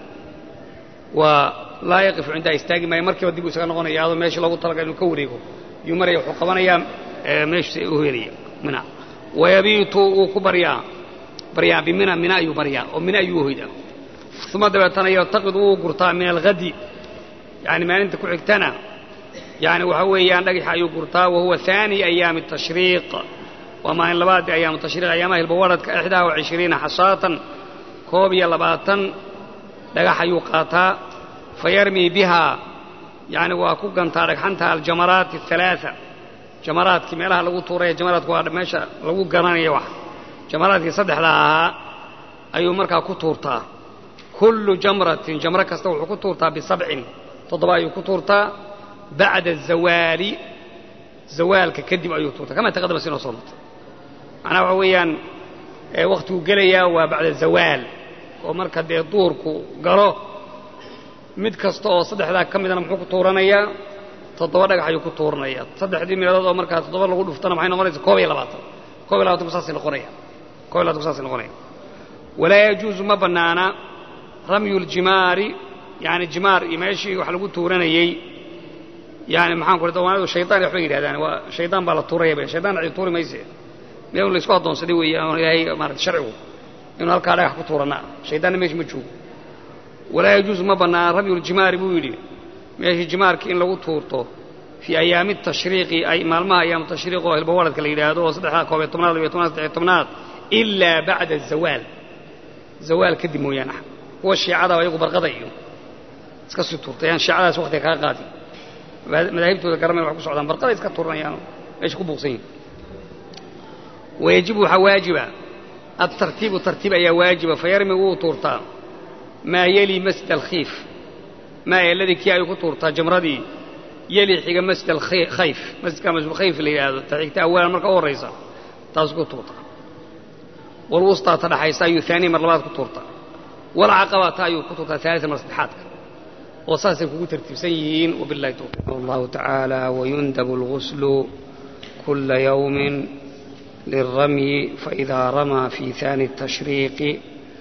waa laa yaqifu cindaha istaagi maayo markiiba dib uu isaga noqonaya adoo meeshii loogu talaga inuu ka wareego yuu maraya wuxuu qabanayaa meeshiisa u helaya mina wayabiitu wuu ku baryaa baryaa bimina mina ayuu baryaa oo mina ayuu hoydaa uma dabeetana yartaqidu wuu gurtaa min alhadi yani maalinta ku xigtana yani waxa weeyaan dhagaxa ayuu gurtaa wahuwa aani ayaami tashriiq waa maalin labaadii ayaamu tashriiq ayaamaha hilbawaradka ixdaa wa cishriina xasaatan koob iyo labaatan dhagax ayuu qaataa fayarmii bihaa yani waa ku gantaa dhagxanta aljamaraati aalaaa jamaraadkii meelaha lagu tuuraya jamaraadku waa meesha lagu garanaya wax jamaraadkii saddexda ahaa ayuu markaa ku tuurtaa kullu jamratin jamro kasta wuxuu ku tuurtaa bisabcin toddoba ayuu ku tuurtaa bacda zawaali zawaalka kadib ayuu tuurtaa kama taqadama sinoo soo martay macnaha waxa weeyaan wakhtiguu gelayaa waa bacda zawaal oo marka dee duurku galo mid kasta oo saddexdaa ka midana muxuu ku tuuranayaa toddoba dhagax ayuu ku tuuranaya saddexdii meelood oo markaa toddoba lagu dhuftana maxay noqonaysa koob iyo labaatan koob iyo labatanku saasay noqonaya koob iyo labatanku saasay noqonaya walaa yajuusu ma bannaana ramyu ljimaari yani jimaar iyo meeshii wax lagu tuuranayey yani maxaan ku dawaanadu shaytaan waxbay yidhahdaan waa shaydaan baa la tuuraya bay shaydaan cidi tuuri mayse meel la isku addoonsaday weeye oon ilaahay maarata sharcigu inuu halkaa dhagax ku tuurannaa shaydaanna meesha ma joogo walaa yajuusu ma bannaana ramyu ljimaari buu yidhi meeshii jimaarka in lagu tuurto fii ayaami tashriiqi ay maalmaha ayaamu tashriiq oo hilbawaradka la yidhaahdo oo saddexdaa koob iyo tobnaad labiyo tobnaad saddexiyo tobnaad ilaa bacda zawaal zawaal kadib mooyaane kuwa shiicada ayagu barqada iyo iska sii tuurtayaan shiicadaas waktiga kaga qaadi madaahibtooda garamay wax ku socdaan barqaday iska tuuranayaan meesha ku buuqsan yihin wayajibu waxaa waajiba altartiibu tartiib ayaa waajiba fayarmi wuu tuurtaa maa yeli masjid alkhiif maa eladii kii ayuu ku tuurtaa jamradii yeli xiga masjid alkhayf masjidka masjidulkhayf la yidhaahdo ta xigta awalan marka u horraysa taasuu ku tuurtaa walwustaa ta dhaxaysa ayuu aanii mar labaad ku tuurtaa walcaqabata ayuu ku tuurtaa aalian mar saddexaadka oo saasay kugu tartiibsan yihiin wabilahi towfiiq allahu tacaala wayundabu اlguslu kula yawmin lilramyi faإida ramaa fi ثani الtashriiqi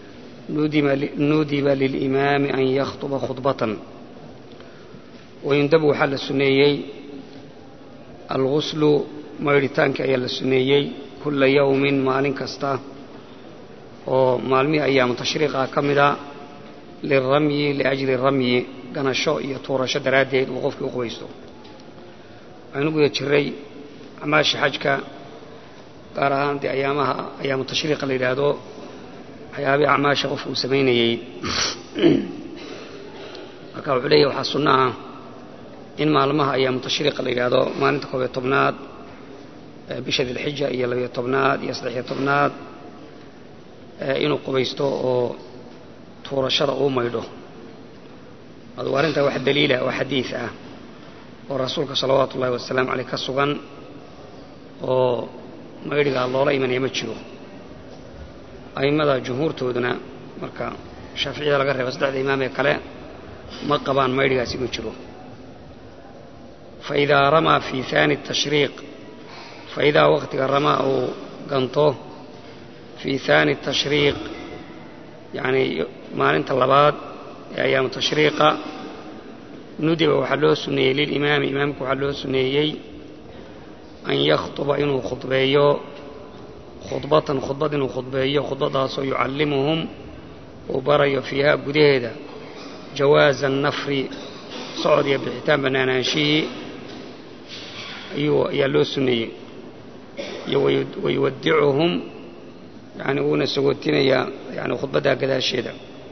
nudiba lilimaami an yakhطba khudbatan wayundabu waxaa la suneeyey alguslu maydhitaankii ayaa la suneeyey kula yawmin maalin kasta oo maalmihii ayaamu tashriiqa ka mida lilramyi liajli ramyi ganasho iyo tuurasho daraaddeed uu qofkii u qubaysto waxaynu guda jiray acmaasha xajka gaar ahaan dee ayaamaha ayaamu tashriiqa la yidhaahdo waxyaabihii acmaasha qofku uu samaynayey marka wuxuu leeyahy waxaa sunno ah in maalmaha ayaamu tashriiqa la yidhaahdo maalinta koob iyo tobnaad bisha dilxija iyo labiyo tobnaad iyo saddexiyo tobnaad inuu qubaysto oo tuurashada uu maydho adu arrintaa wax daliila oo xadiid ah oo rasuulka salawaatu ullahi wasalaamu caleyh ka sugan oo maydhigaa loola imanaya ma jiro a'immada jumhuurtooduna marka shaaficiyada laga reeba saddexda imaam ee kale ma qabaan maydhigaasi ma jiro faidaa ramaa fii haani tashriiq faidaa waqtiga ramaa uu ganto fii haani tashriiq yacni maalinta labaad ee ayaamu tashriiqa nudiba waxaa loo sunneeyey lilimaami imaamku waxaa loo sunneeyey an yakhطuba inuu khudbeeyo khudbatan khudbad inuu khudbeeyo khudbadaasoo yucallimuhum uu barayo fiiha gudaheeda jawaaza annafri socod iyo bixitaan bannaanaanshihii ayuu ayaa loo sunneeyey iyo wayuwaddicuhum yani wuuna sagootinayaa yani khudbaddaa gadaasheeda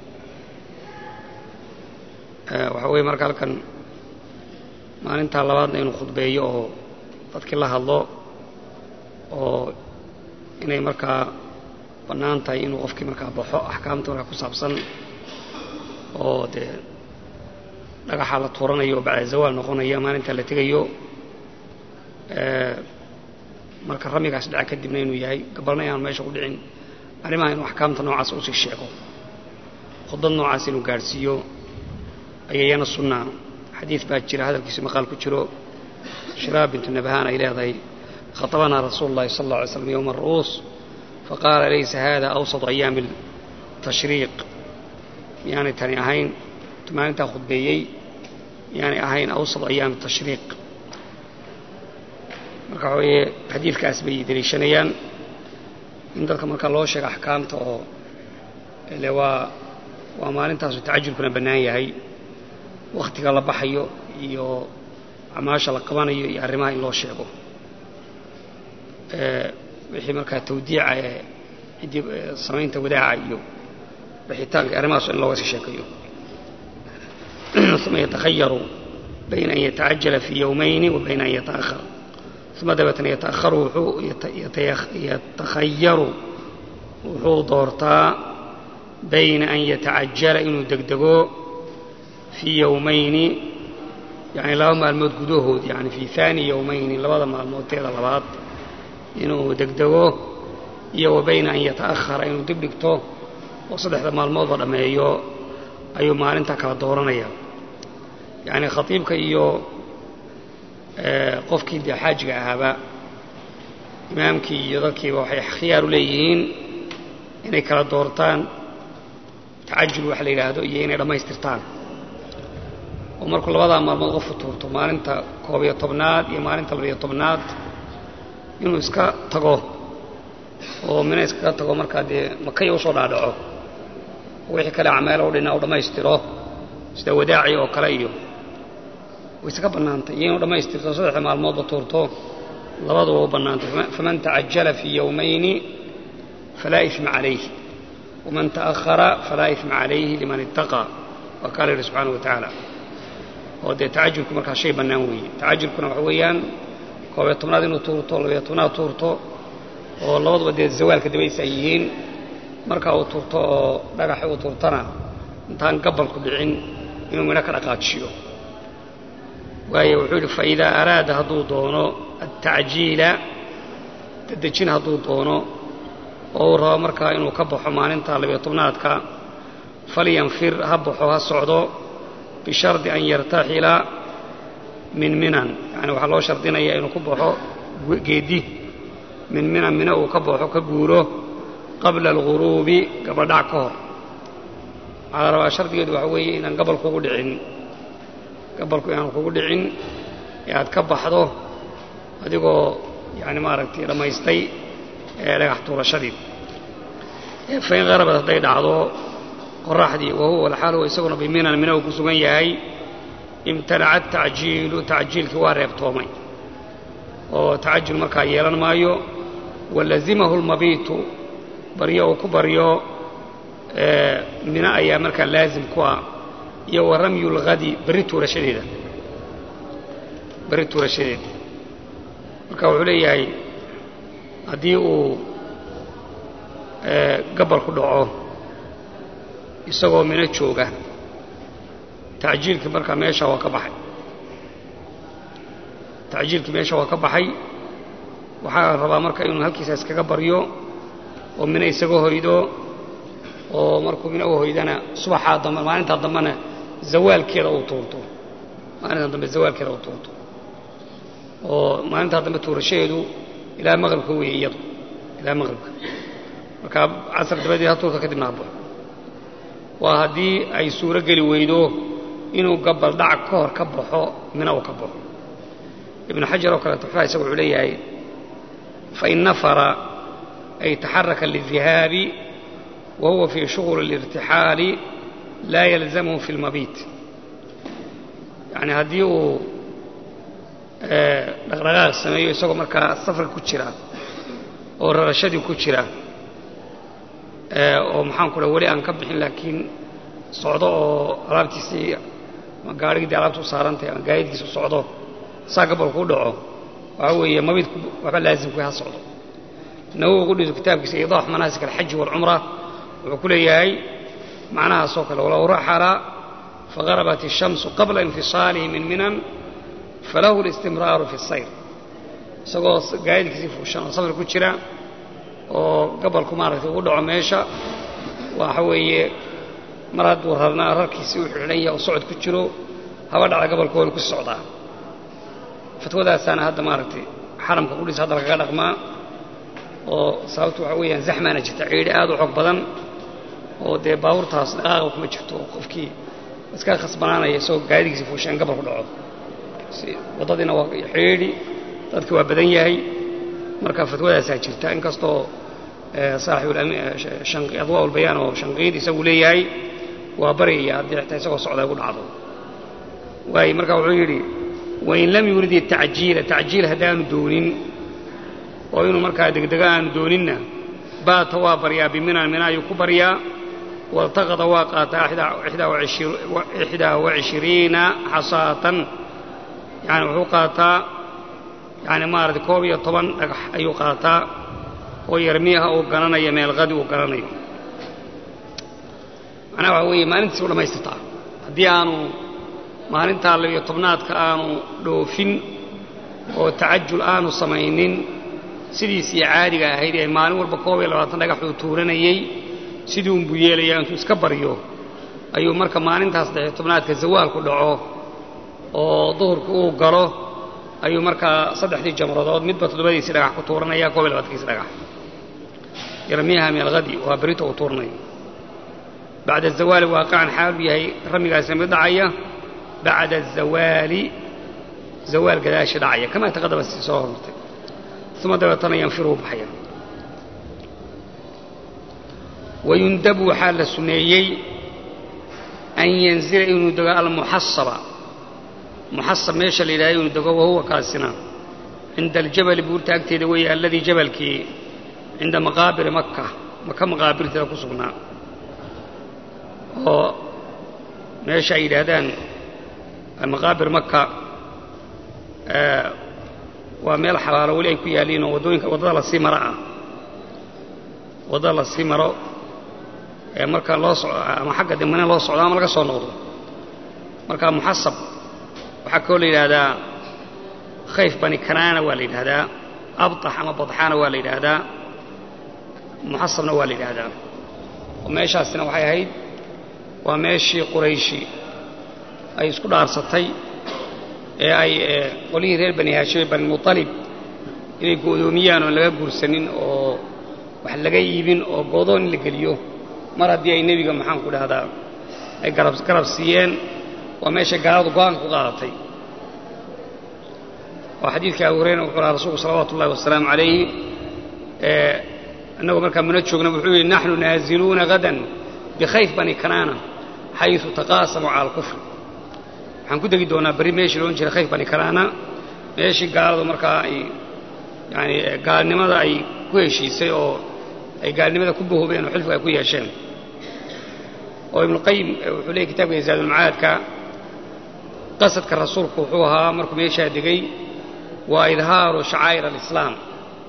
waxaa weeye marka halkan maalintaa labaadna inuu khudbeeyo oo dadkii la hadlo oo inay markaa bannaan tahay inuu qofkii markaa baxo axkaamta markaa ku saabsan oo dee dhagaxa la tuuranayo oo bacda zawaal noqonaya maalintaa la tegayo marka ramigaas dhaca kadibna inuu yahay gabalna inaan meesha ku dhicin arrimaha inuu axkaamta noocaas usii sheego khudbad noocaas inuu gaadhsiiyo ayayana sunnaa xadiid baa jira hadalkiisu maqaal ku jiro shiraab bintu nabhaan ay leedahay khatabanaa rasuulu llahi sal alla alay slam yowma aru'uus faqaala laysa hada awsatu ayaami tashriiq miyaanay tani ahayn maalintaa khudbeeyey miyaanay ahayn awsatu ayaami tashriiq marka waxa weeye xadiidkaas bay deliishanayaan in dadka marka loo sheega axkaamta oo ile waa waa maalintaasu tacajulkuna bannaan yahay wakhtiga la baxayo iyo acmaasha la qabanayo iyo arrimaha in loo sheego wixii markaa tawdiica ee ciddii samaynta wadaaca iyo bixitaanka arrimahaas in looga sii sheekayo uma yatakhayaru bayna an yatacajala fii yowmayni wa bayna an yataahar uma dabeetna yataharu wuxuu yatakhayaru wuxuu doortaa bayna an yatacajala inuu degdego fii yowmayni yani laba maalmood gudahood yani fii haani yowmayni labada maalmoodteeda labaad inuu degdego iyo wa bayna an yata'ahara inuu dib dhigto oo saddexda maalmoodba dhammeeyo ayuu maalintaa kala dooranaya yacni khatiibka iyo qofkii dee xaajiga ahaaba imaamkii iyo dadkiiba waxay khiyaar u leeyihiin inay kala doortaan tacajul waxa la yidhaahdo iyo inay dhammaystirtaan oo markuu labadaa maalmood qofku tuurto maalinta koob iyo tobnaad iyo maalinta labiyo tobnaad inuu iska tago oo mina iskaga tago markaa dee makaya usoo dhaadhaco wixii kale acmeelo u dhinaa u dhammaystiro sida wadaaci oo kale iyo way iska bannaantay iyo inuu dhammaystirto saddexda maalmoodba tuurto labaduba u bannaantay faman tacajala fii yowmayni falaa isma calayh waman ta'ahara falaa isma calayhi liman ittaqaa waa kaa la yidhi subxaana wa tacaala oo dee tacajulku markaa shay bannaan weeye tacajulkuna waxa weeyaan koobiyo tobnaad inuu tuurto labiyo tobnaad tuurto oo labaduba dee zawaalka dabaysa ay yihiin markaa uu tuurto oo dhagaxi uu tuurtana intaan gabalku dhicin inuu midho ka dhaqaajiyo waayo wuxuu yidhi faidaa araada hadduu doono altacjiila dadejin hadduu doono oo uu rabo markaa inuu ka baxo maalinta labiyo tobnaadka falyanfir ha baxo ha socdo bishardi an yartaxila min minan yani waxaa loo shardinaya inuu ku baxo geedi min minan mina uu ka baxo ka guuro qabla alguruubi gabadhac ka hor waxaa la rabaa shardigeedu waxa weeye inaan gabal kugu dhicin gabalku inaan kugu dhicin ee aad ka baxdo adigoo yani maaragtay dhammaystay ee dhagax tuurashadii fain qarabad hadday dhacdo qoraxdii wahuwa walxaal huwa isaguna biminan mina uu ku sugan yahay imtanaca tacjiilu tacjiilkii waa reebtoomay oo tacajul markaa yeelan maayo walazimahu lmabiitu baryo uu ku baryo mina ayaa markaa laazim ku ah iyo wa ramyu lhadi berri tuurashadeeda berri tuurashadeeda marka wuxuu leeyahay haddii uu gabal ku dhaco isagoo mino jooga tacjiilkii markaa meesha waa ka baxay tacjiilkii meesha waa ka baxay waxaa rabaa marka inuu halkiisa iskaga baryo oo mino isaga hoydo oo markuu mino u hoydana subaxaa dambe maalintaa dambena zawaalkeeda uu tuurto maalintaa dambe zawaalkeeda uu tuurto oo maalintaa dambe tuurashadeedu ilaa maqribka weeye iyadu ilaa maqribka markaa casar dabadeed ha tuurta kadibna habo waa haddii ay suuro geli weydo inuu gabaldhac ka hor ka baxo mina uu ka baxo ibnu xajar oo kale tuxfaha isaga wuxuu leeyahay fain nafara ay taxaraka lidihaabi wa huwa fii shuغuli اlirtixaali laa yalzamhu fi اlmabiit yani haddii uu dhaqdhaqaaq sameeyo isagoo markaa safarka ku jira oo rarashadii ku jira oo maxaan ku dhaha weli aan ka bixin laakiin socdo oo alaabtiisii ama gaarhigii alaabta u saarantahay ama gaayadkiisa u socdo saa gabolku u dhaco waxaa weeye mabidku waxba laazimku ha socdo nawowi qudhisu kitaabkiisa iidaax manaasik alxaji waalcumra wuxuu ku leeyahay macnahaasoo kale walow raxala fagarabat الshamsu qabla infisaalihi min minan falahu اlistimraaru fi الsayr isagoo gaayadkiisii fuushan oo safar ku jira oo gabolku maaragtay ugu dhaco meesha waxa weeye mar hadduu rarnaa rarkiisii u xidhan yahay oo socod ku jiro haba dhacda gabolku waynu ku socdaa fatwadaasaana hadda maaragtay xaramka qudhiis hadda lagaga dhaqmaa oo sababtu waxa weeyaan zaxmaana jirta ciidhi aad u xoog badan oo dee baabuurtaas dhaqaaqa kuma jirto oo qofkii iska khasbanaanaya isagoo gaadigiisa fuushaan gabolku dhaco waddadiina waa xiidhi dadki waa badan yahay marka fatwadaasaa jirta inkastoo saaxibu adwaa ulbayaan oo shanqiid isagu leeyahay waa baryaya haddii xitaa isagoo socdaa gu dhacdo waay marka wuxuu yidhi wain lam yurid itacjiila tacjiil haddaanu doonin oo inuu markaa degdega aanu dooninna baata waa baryaa biminan mina ayuu ku baryaa waltaqada waa qaataa ixdaa wacishiriina xasaatan yani wuxuu qaataa yani maarata koob iyo toban dhagax ayuu qaataa oo yarmiyaha uu garanaya meelqadi uu garanayo macnaha waxaa weeye maalintiisi u dhammaystirtaa haddii aanu maalintaa labiyo tobnaadka aanu dhoofin oo tacajul aanu samaynin sidiisii caadiga ahayd ee maalin walba koob iyo labaatan dhagaxuu tuuranayey sidii unbuu yeelaya intuu iska baryo ayuu marka maalintaas saddexiyo tobnaadka zawaalku dhaco oo duhurka uu galo ayuu markaa saddexdii jamradood midba toddobadiisii dhagax ku tuuranaya koob iyo labaatankiisi dhagax yarmiyaha meelhadi waa berito uu tuuranayo bacda azawaali waaqican xaalu yahay ramigaasina mid dhacaya bacda azawaali zawaal gadaashi dhacaya kamaa taqadama si soo hormartay uma dabeetana yanfiruu baxaya wayundabu waxaa la suneeyey an yanzila inuu dego almuxasaba muxasab meesha la yidhahda inuu dego wahuwa kaasina cinda aljabali buurta agteeda weeye alladii jabalkii cinda maqaabiri maka maka maqaabirteeda ku sugnaa oo meesha ay yidhaahdaan maqaabir maka waa meel xabaalo weli ay ku yaalliin oo waddooyinka waddada lasii maro ah waddada lasii maro ee marka loo soco ama xagga dambena loo socdo ama laga soo noqdo marka muxasab waxaa kaloo la yidhaahdaa khayf bani kanaana waa la yidhaahdaa abtax ama badxaana waa la yidhaahdaa muxasabna waa la yidhaahdaa oo meeshaasina waxay ahayd waa meeshii qurayshi ay isku dhaarsatay ee ay qolihii reer bani haashim ee bani muطalib inay go'doomiyaan oon laga guursanin oo wax laga iibin oo goodoon in la geliyo mar haddii ay nebiga maxaan ku dhahdaa ay garab garab siiyeen waa meeshay gaaladu go-aanka ku qaadatay oo xadiidka abu hurayra wuxuu lahaa rasuulku salawaatu ullahi wasalaamu calayhi annagoo markaa muna joogna wuxuu yidhi naxnu naaziluuna hadan bikhayf bani kanaana xayثu taqaasamuu cala alkufr waxaan ku degi doonaa berri meeshii loodhan jiray khayf bani kanaana meeshii gaaladu markaa ay yani gaalnimada ay ku heshiisay oo ay gaalnimada ku bahoobeen oo xilfiga ay ku yeesheen oo ibnuqayim wuxuu leeyay kitabka zaadulmacaadka qasadka rasuulku wuxuu ahaa markuu meeshaa degay waa idhaaru shacaa'ir alislaam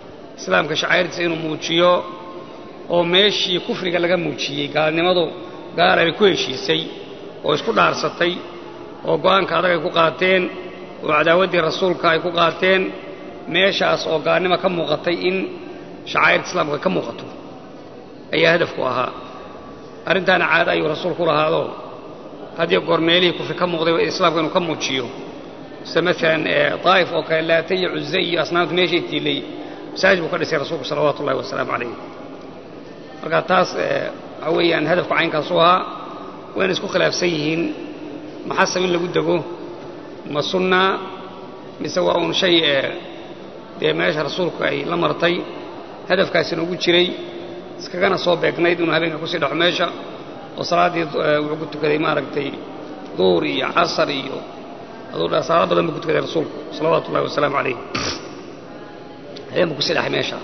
islaamka shacaa'irtiisa inuu muujiyo oo meeshii kufriga laga muujiyey gaalnimadu gaal ay ku heshiisay oo isku dhaarsatay oo go'aanka adag ay ku qaateen oo cadaawaddii rasuulka ay ku qaateen meeshaas oo gaalnimo ka muuqatay in shacaa'irta islaamka ka muuqato ayaa hadafku ahaa arrintaana caado ayuu rasuulku lahaado haddii goor meelihii kufri ka muuqday islaamka inuu ka muujiyo sida maalan daa'if oo kale laata iyo cuze iyo asnaamtu meeshay tiilay masaajid buu ka dhisay rasuulku salawaatu ullahi wasalaamu calayh marka taas waxaa weeyaan hadafku caynkaasu ahaa wayna isku khilaafsan yihiin maxasab in lagu dego ma sunna mise waa uun shay dee meesha rasuulku ay la martay hadafkaasina ugu jiray iskagana soo beegnayd inuu habeenka kusii dhaxo meesha oo salaaddii wuxuu ku tukaday maaragtay duur iyo casar iyo aduu saalo badan buu ku tukaday rasuulku salawaatu ullahi wasalaamu calayh habeen buu kusii dhaxay meesha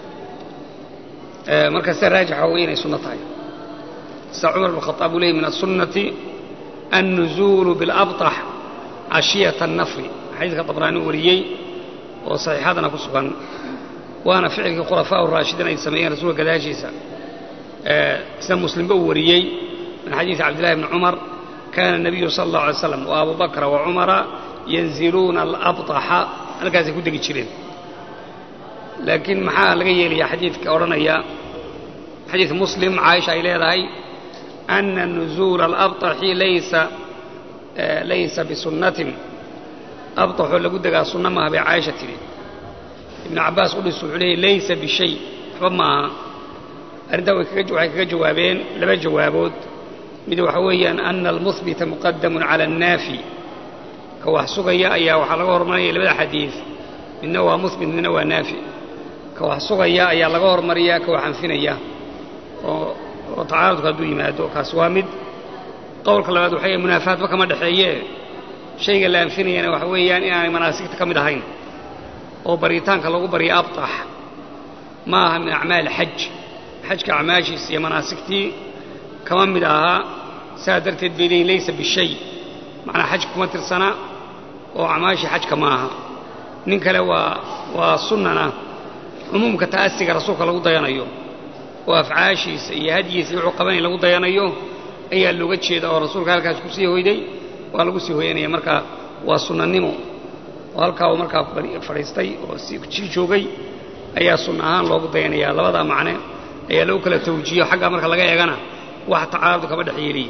marka sida raajixa waa inay sunno tahay sida cumar bn khaaab uu leeyay min asunnati annuzuulu bilabtax cashiyata annafri xadiidka dabraani wariyey oo saxiixadana ku sugan waana ficilkii khulafaa raashidiin ay sameeyeen rasuulka gadaashiisa sida muslimba uu wariyey min xadiidi cabdillahi bni cumar kana الnabiyu sala اllahu alay slam wa abu bakra wa cumara yanziluuna alabطaxa halkaasay ku degi jireen laakiin maxaa laga yeelayaa xadiidka odhanaya xadiid muslim caaisha ay leedahay ana nuzuula alabطaxi laysa laysa bisunnatin abطaxoo lagu degaa sunna maaha bay caaisha tidhi ibnu cabbaas qudhis wuxuu leeyay laysa bishay waxba maaha arrintaa waxay kaga jawaabeen laba jawaabood mid waxa weeyaan ana almuhbita muqadamun cala annaafi ka wax sugaya ayaa waxaa laga hormarinaya labada xadiid midna waa muhbit midna waa naafi ka wax sugaya ayaa laga hormariyaa ka wax anfinaya oo oo tacaaradku hadduu yimaado kaas waa mid qowlka labaad waxay munaafaadba kama dhexeeye shayga la anfinayana waxa weeyaan inaanay manaasigta ka mid ahayn oo baritaanka lagu barya abtax ma aha min acmaali xaj xajka acmaashiisa iyo manaasigtii kama mid ahaa saa darteed bay leeyiin laysa bishay macnaa xaj kuma tirsana oo acmaashii xajka ma aha nin kale waa waa sunnana cumuumka ta'asiga rasuulka lagu dayanayo oo afcaashiisa iyo hadyiisa wuxuu qabanaya lagu dayanayo ayaa looga jeeda oo rasuulka halkaas ku sii hoyday waa lagu sii hoyanaya marka waa sunnanimo oo halkaa uu markaa fadhiistay oo sii joogay ayaa sunna ahaan loogu dayanayaa labadaa macne ayaa lagu kala tawjiiyo xaggaa marka laga eegana wax tacaarud kama dhex yeeliyi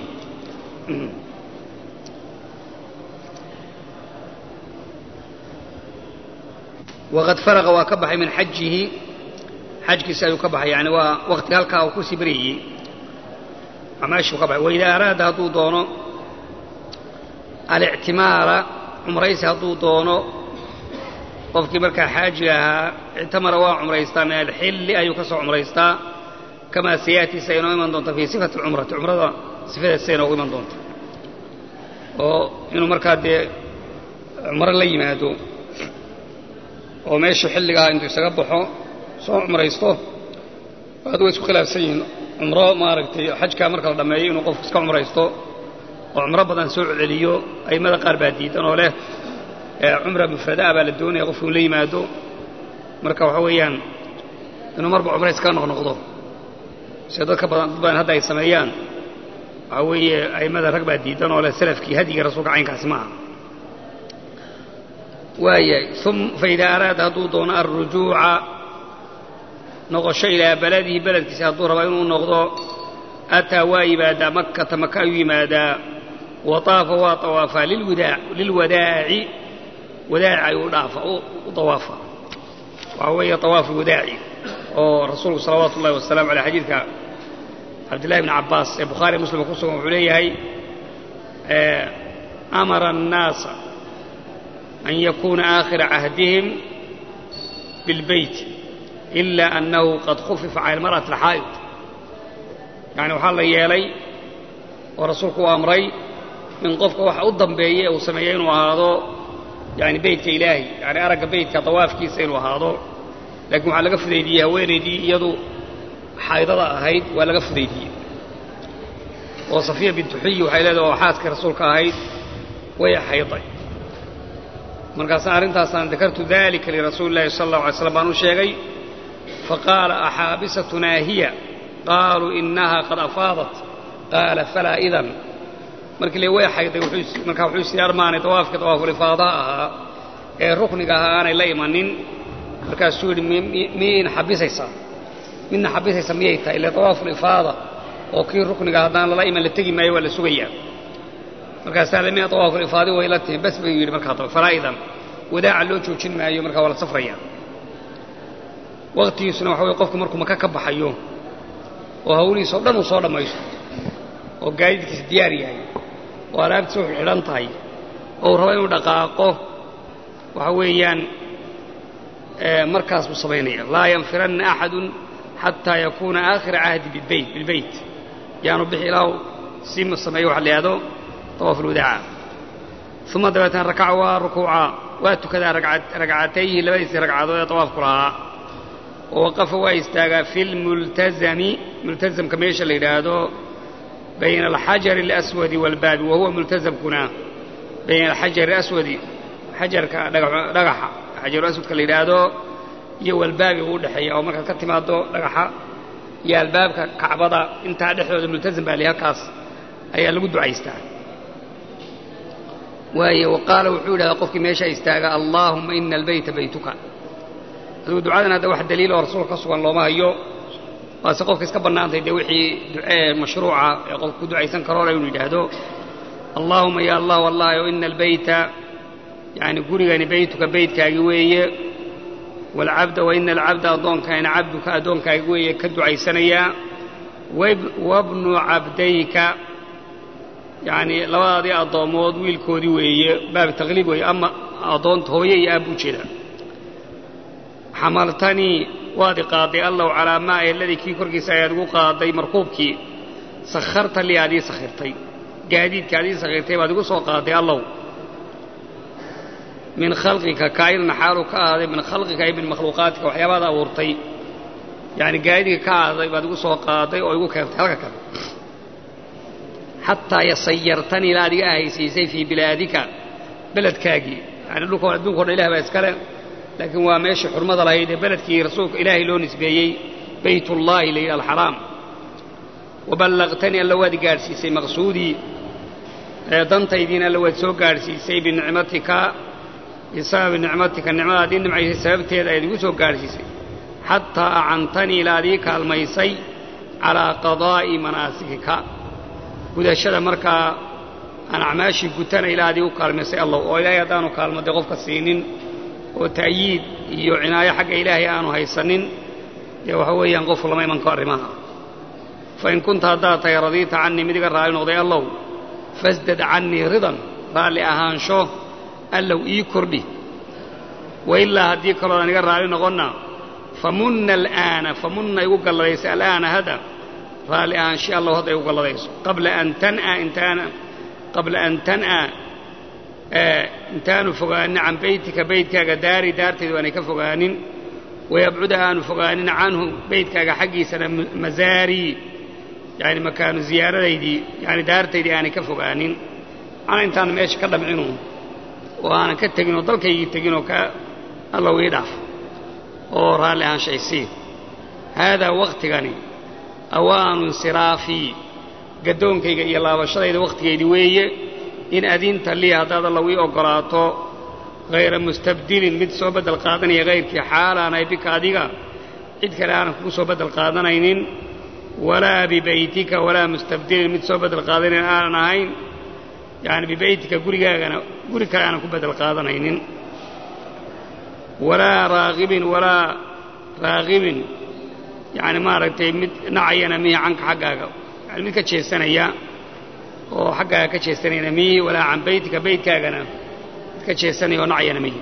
waqad faraqa waa ka baxay min xajihi xajkiisi ayuu ka baxay yani waa waqtiga halkaa uu kusii baryayey amaashuu ka baxay waidaa araada hadduu doono alictimaara cumraysi hadduu doono qofkii markaa xaajiga ahaa ictamara waa cumraystaa min alxilli ayuu ka soo cumraystaa kamaa sayaatiisa inoo iman doonta fii sifati alcumrati cumrada sifadeedsa inoogu iman doonta oo inuu markaa dee cumro la yimaado oo meeshii xilligaha intuu isaga baxo soo cumraysto aad way isku khilaafsan yihiin cumro maaragtay xajkaa marka la dhammeeyo inuu qofku iska cumraysto oo cumro badan soo celiyo a'immada qaar baa diidan oo leh cumra mufrada'a baa la doonaya qofku inu la yimaado marka waxa weeyaan inuu marba cumra iskaga noqnoqdo sida dadka badan dad badan hadda ay sameeyaan waxaa weeye a'immada rag baa diidan oo leh salafkii hadyigii rasuulka caynkaasi ma aha waaya faidaa araada hadduu doono alrujuuca noqosho ilaa baladihi beledkiisa hadduu raba inuu noqdo ataa waa yimaadaa makkata maka ayuu yimaadaa wa taafa waa tawaafaa lilwadaaci wadaaci ayuu dhaafa u tawaafa waxaa weeye tawaafu wadaaci oo rasuulku salawaatu ullahi wasalamu aleyh xadiidka cabdillahi bni cabbaas ee bukhaari muslim ku sugan wuxuu leeyahay amara annaasa an yakuuna aakhira cahdihim bilbeyt ila annahu qad khufifa cala almar'ati alxaa'id yacni waxaa la yeelay oo rasuulku u amray in qofka waxa u dambeeya uu sameeya inuu ahaado yani beytka ilaahi yani aragga beytka dawaafkiisa inuu ahaado laakiin waxaa laga fudaydiyey haweenaydii iyadu xaydada ahayd waa laga fudaydiyey oo safiya bintu xuyi waxay leedahay oo xaaskii rasuulka ahayd way xayday markaasaan arrintaasaan dakartu dalika lirasuuli illahi sala allahu alay slam baan u sheegay faqaala axaabisatunaa hiya qaaluu inaha qad afaadat qaala falaa idan markii le way xayday markaa wuxuu isii armaanay dawaafkii dawaafulifaadaha ahaa ee rukniga ahaa aanay la imanin markaasuu yidhi miyayna xabisaysaa midna xabisaysa miyay tahay ile dawaafulifaada oo kii rukniga haddaan lala iman la tegi maayo waa la sugayaa markaasaa le mina dawaafulifaadi way la tihin bas buu yidhi markaa daba falaa idan wadaaca loo joojin maayo markaa waa la safrayaa waqtigiisuna waxa weye qofku markuu maka ka baxayo oo hawlihiisao dhan uu soo dhammaysto oo gaadiidkiisa diyaar yahay oo alaabtiisa wuxuu xidhan tahay oo uu rabo inuu dhaqaaqo waxa weeyaan markaas buu samaynaya laa yanfiranna axadun xataa yakuuna aakhira cahdi bilbeyt bilbeyt yaanu bixi ilaahu si sameeyo waxa la yihahdo tawaaf ulwadaaca uma dabeetana rakaca waa rukuuca waa tukadaa ragcatayhi labadiisii ragcadood ee tawaafku lahaa oo waqafa waa istaagaa fi lmultazami multazamka meesha la yidhaahdo bayna alxajari alaswadi waalbaabi wa huwa multazamkuna bayna alxajari alaswadi xajarka dhagaxa xajaru aswadka la yidhaahdo iyo walbaabi uu dhexeeya oo markaad ka timaado dhagaxa iyo albaabka kacbada intaa dhexdooda multazam baa li halkaas ayaa lagu ducaystaa waayo wa qaala wuxuu yidhahdaa qofkii meesha istaaga allaahuma ina albeyta baytuka adigu ducadan hadda wax daliil oo rasuulka ka sugan looma hayo waase qofka iska bannaantay dee wixii ducee mashruuca ee qofka ku ducaysan karoole inuu yidhaahdo allaahuma ya allah wallahi o ina albeyta yani gurigani beytuka beytkaagi weeye waalcabda wa ina alcabda addoonkayna cabduka addoonkaagi weeye ka ducaysanayaa wabnu cabdayka yacni labadaadii addoommood wiilkoodii weeye baab taqliib weeye ama addoonta hooye iyo aabbu jeeda xamaltanii waad i qaaday allow calaa maa ehladii kii korkiisa ayaad igu qaaday markuubkii sakharta lii aad ii sakhirtay gaadiidka aad ii sakhirtay baad igu soo qaaday allow min khalqika kaa'inan xaaluu ka ahaaday min khalqika ay min makhluuqaatika waxyaabaad abuurtay yacni gaadiidka ka ahaaday baad igu soo qaaday oo igu keentay halka kale xataa yasayartanii ilaa adiga ahaysiisay fii bilaadika beledkaagii yani dhulka adduunka o dhan ilah baa iskale laakiin waa meeshii xurmada lahayd ee beledkii rasuulka ilaahay loo nisbeeyey baytullaahi layidhi alxaraam waballaqtanii alla waad gaadhsiisay maqsuudii dantaydiina alla waad soo gaadhsiisay binicmatika bisababi nicmatika nicmadaad ii nimcaysay sababteeda ayaad igu soo gaadhsiisay xataa acantanii ilaa ad ii kaalmaysay calaa qadaa'i manaasikika gudashada markaa aan acmaashii gutana ilaa ad iigu kaalmaysay allah oo ilaahay haddaanu kaalmadee qofka siinin oo ta'yiid iyo cinaayo xagga ilaahay aanu haysanin dee waxa weeyaan qofku lama iman karo arrimaha fa in kunta haddaad tahay radiita cannii mid iga raalli noqday allow fasdad cannii ridan raalli ahaansho allow ii kordhi wa ilaa haddii kaloodan iga raalli noqonna famunna al'aana famunna igu galladaysa al'aana hada raalli ahaansho allow hadda igu galladayso qabla an tan'a intaana qabla an tan'a intaanu fogaanin can beytika beytkaaga daari daartaydu aanay ka fogaanin wayabcuda aanu fogaanin canhu beytkaaga xaggiisana masaarii yani makaanu ziyaaradaydii yani daartaydii aanay ka fogaanin ana intaan meesha ka dhamcinu oo aanan ka tegin oo dalkaygii tegin oo ka allow ii dhaaf oo raalli ahaanshaysii haadaa wakhtigani awaanu insiraafii gaddoonkayga iyo laabashadayda wakhtigeydii weeye in adinta lii haddaad allow ii oggolaato hayra mustabdilin mid soo beddel qaadanaya hayrkii xaalaanay bika adiga cid kale aanan kugu soo beddel qaadanaynin walaa bibeytika walaa mustabdilin mid soo beddel qaadanayn aanan ahayn yacni bibeytika gurigaagana guri kale aanan ku beddel qaadanaynin walaa raaqibin walaa raaqibin yacni maaragtay mid nacayana mihi canka xaggaaga yani mid ka jeesanaya oo xaggaaga ka jeesanayana mihi walaa can beytika beytkaagana mid ka jeesanaya oo nacayana mihi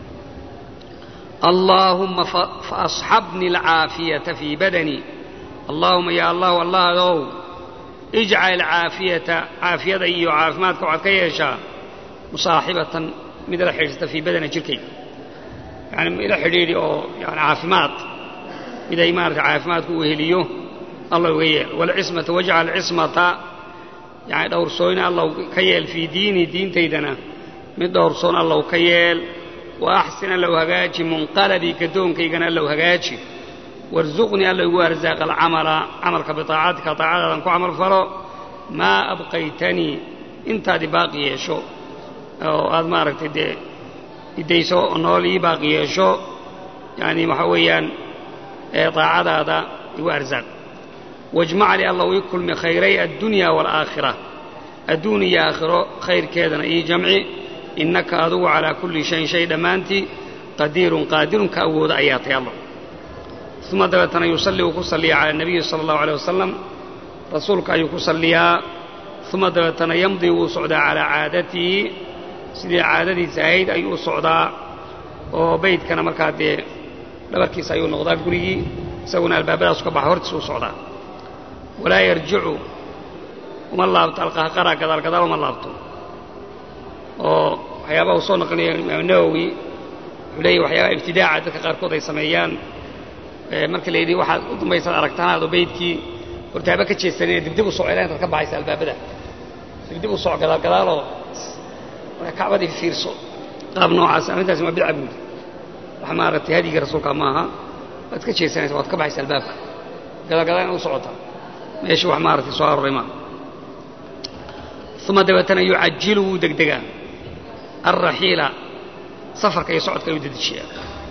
allaahumma faasxabni alcaafiyata fii badanii allaahuma ya allahu allahdow ijcal caafiyata caafiyada iyo caafimaadka waxaad ka yeeshaa musaaxibatan mid la xidhiirsata fii badana jirkayga yani ila xidhiidhi oo yani caafimaad mid ay maarata caafimaadku u heliyo allah uga yeel waalcismata wajcal cismata yani dhowrsooyna allow ka yeel fii diini diintaydana mid dhowrsoon allow ka yeel wa axsin allow hagaaji munqalabii gadoonkaygana allow hagaaji warsuqnii alla igu arsaaq alcamala camalka bitaacatika taacadaadan ku camal falo maa abqaytanii intaad i baaqi yeesho oo aad maaragtay dee idayso oo nool ii baaqi yeesho yani waxaa weeyaan daacadaada igu arsaaq wajmac li allahu ii kulmi khayray addunya waalaakhira adduun iyo aakhiro khayrkeedana ii jamci innaka adugu calaa kulli shayin shay dhammaantii qadiirun qaadirun ka awooda ayaa tay allah uma dabeetana yusalli uu ku salliya cala nabiyi sala allahu aleyh wasalam rasuulka ayuu ku salliyaa uma dabeetana yamdii wuu socdaa calaa caadatihi sidii caadadiisa ahayd ayuu u socdaa oo beydkana markaa dee dhabarkiisa ayuu noqdaa gurigii isaguna albaabadaasu ka baxa hortiisa u socdaa walaa yarjicu uma laabto alqahqara gadaal gadaal uma laabto oo waxyaabaha uu soo naqlinaya imaam nawowi wuxuu leeyahy waxyaabaha ibtidaaca dadka qaarkood ay sameeyaan marka la yidhi waxaad u dambaysaad aragtanaado beydkii hortaaba ka jeesanina dibdib u soco ilaa intaad ka baxaysa albaabada dibdib u soco gadaal gadaaloo marka kacbadii fiirso qaab noocaas arrintaasi waa bidca buudi wax maaragtay hadyigii rasuulka maaha waad ka jeesanaysa waad ka baxaysa albaabka gadaal gadaal inaad u socotaa meeshii wax maaragtay soo aroray maaha uma dabeetana yucajilu wuu degdegaa alraxiila safarka iyo socodka ayuu dedejiyaa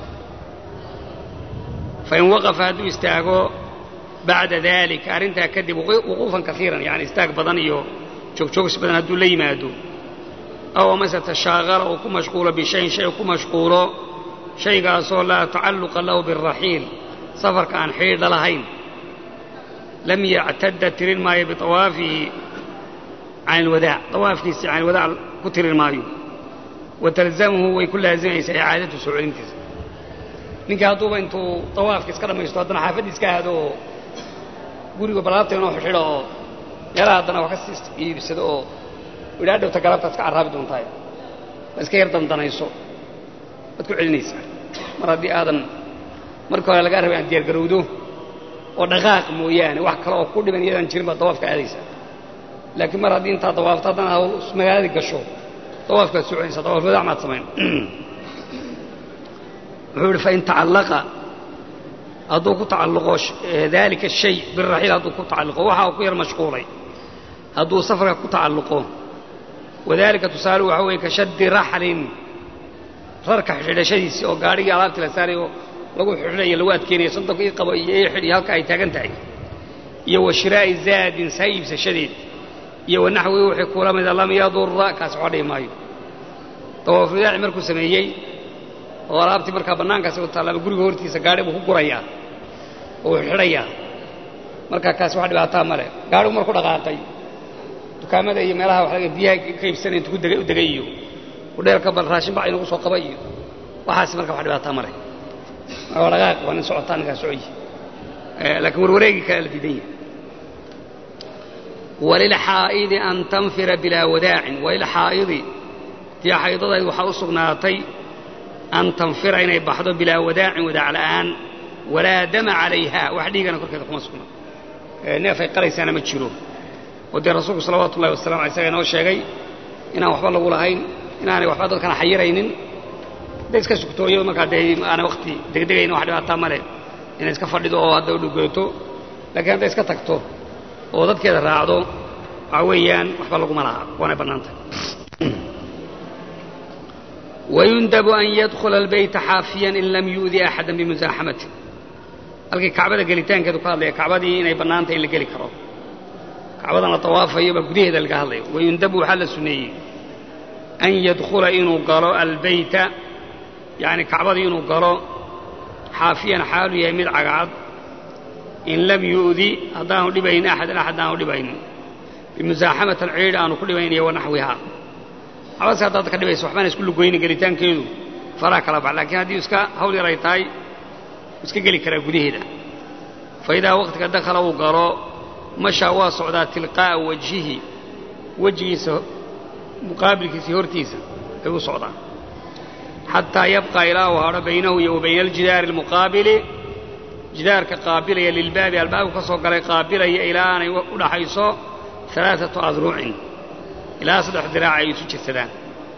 fain waqafa hadduu istaago bacda dalika arrintaa kadib wuquufan kaiiran yani istaag badan iyo joogjoogsi badan hadduu la yimaado aw amase tashaaqala uu ku mashquulo bishayin shay ku mashquulo shaygaasoo laa tacalluqa lahu biraxiil safarka aan xidhiidha lahayn lam yactadda tirin maayo biawaafihi can ilwadaac awaafkiisi can ilwadaac ku tirin maayo wa talzamhu way ku laazimaysaa icaadatu soo celintiisa ninkii hadduuba intuu awaafka iska dhammaysto haddana xaafaddi iska aado oo guriga balaabta inoo xidho oo meelaha haddana wax ka sii iibsado oo idhaa dhowta galabtaad ka carraabi doontahay waa iska yar dandanayso waad ku celinaysaa mar haddii aadan markii hore lagaa rabay aan diyaargarowdo oo dhaqaaq mooyaane wax kale oo ku dhiban iyadaan jirin baad dawaafka aadaysaa laakiin mar haddii intaad dawaafto haddana hawl magaaladii gasho dawaafkaad soo celinaysaa dawaaf wadaac maad samayn wuxuu ihi fain tacallaqa hadduu ku tacalluqo daalika shay biraxiil hadduu ku tacalluqo waxa uu ku yar mashquulay hadduu safarka ku tacalluqo wadaalika tusaale waxa weeye ka shaddi raxlin rarka xidhashadiisii oo gaadhigii alaabtii la saaray oo lagu xidhinayo lagu adkeynayo sandoka ii qabo iyo ii xidh iyo halka ay taagan tahay iyo wa shiraa'i zaadin saa iibsashadeed iyo wa naxwihi wixii kula mida lam yadurra kaasi waxba dhihi maayo dawaafudaaci markuu sameeyey oo alaabtii markaa bannaankaasi u taalla guriga hortiisa gaadhi buu ku gurayaa oo uu xidhayaa markaa kaasi wax dhibaataa ma leh gaadhigu marku dhaqaaqay dukaamada iyo meelaha wax laga biyaha ka iibsanay intu u degay iyo udheelka bal raashin bac inagu soo qaba iyo waxaasi marka wax dhibaataa ma leh waa dhaqaaq waa nin socotaa ninkaa socoyi laakiin warwareegii kale la diidan yahay walilxaa'idi an tanfira bilaa wadaacin walilxaa'idi tii xaydadayd waxaa u sugnaatay an tanfira inay baxdo bilaa wadaacin wadaac la'aan walaa dama calayha wax dhiigana korkeeda kuma sugna neef ay qalaysaana ma jiro oo dee rasuulku salawaatu ullahi wasalam alay isaga inoo sheegay inaan waxba lagu lahayn inaanay waxba dadkana xayiraynin hadday iska sugtooyo markaa dee aanay wakti degdegayna wax dhibaataa ma leh inay iska fadhido oo hadda u dhugooto laakiin hadday iska tagto oo dadkeeda raacdo waxaa weeyaan waxba laguma laha waanay bannaantay wayundabu an yadkhula albayta xaafiyan in lam yu'di axada bimusaaxamati halkii kacbada gelitaankeedu ka hadlaya kacbadii inay bannaantay in la geli karo kacbadan la tawaafayo baa gudaheeda laga hadlaya wayundabu waxaa la suneeyey an yadkhula inuu galo albeyta yacni kacbadii inuu galo xaafiyan xaalu yahay mid cagacad in lam yu'di haddaanu dhibayn axadan axad aanu dhibayn bimusaaxamatan ciidh aanu ku dhibayn iyo wanaxwihaa xabadsi haddaad ka dhibayso waxbaana isku lugoynin gelitaankeedu faraha kala bax laakiin haddii iska hawl yar ay tahay iska geli karaa gudaheeda fa idaa waqtiga dakhala uu galo mashaa waa socdaa tilqaa'a wajhihi wejigiisa muqaabilkiisii hortiisa ay u socdaan xataa yabqa ilaa uu hadho baynahu iyo wa bayna aljidaari almuqaabili jidaarka qaabilaya lilbaabi albaabku ka soo galay qaabilaya ilaa aanay u dhaxayso alaaatu adruucin ilaa saddex diraac ay isu jirsadaan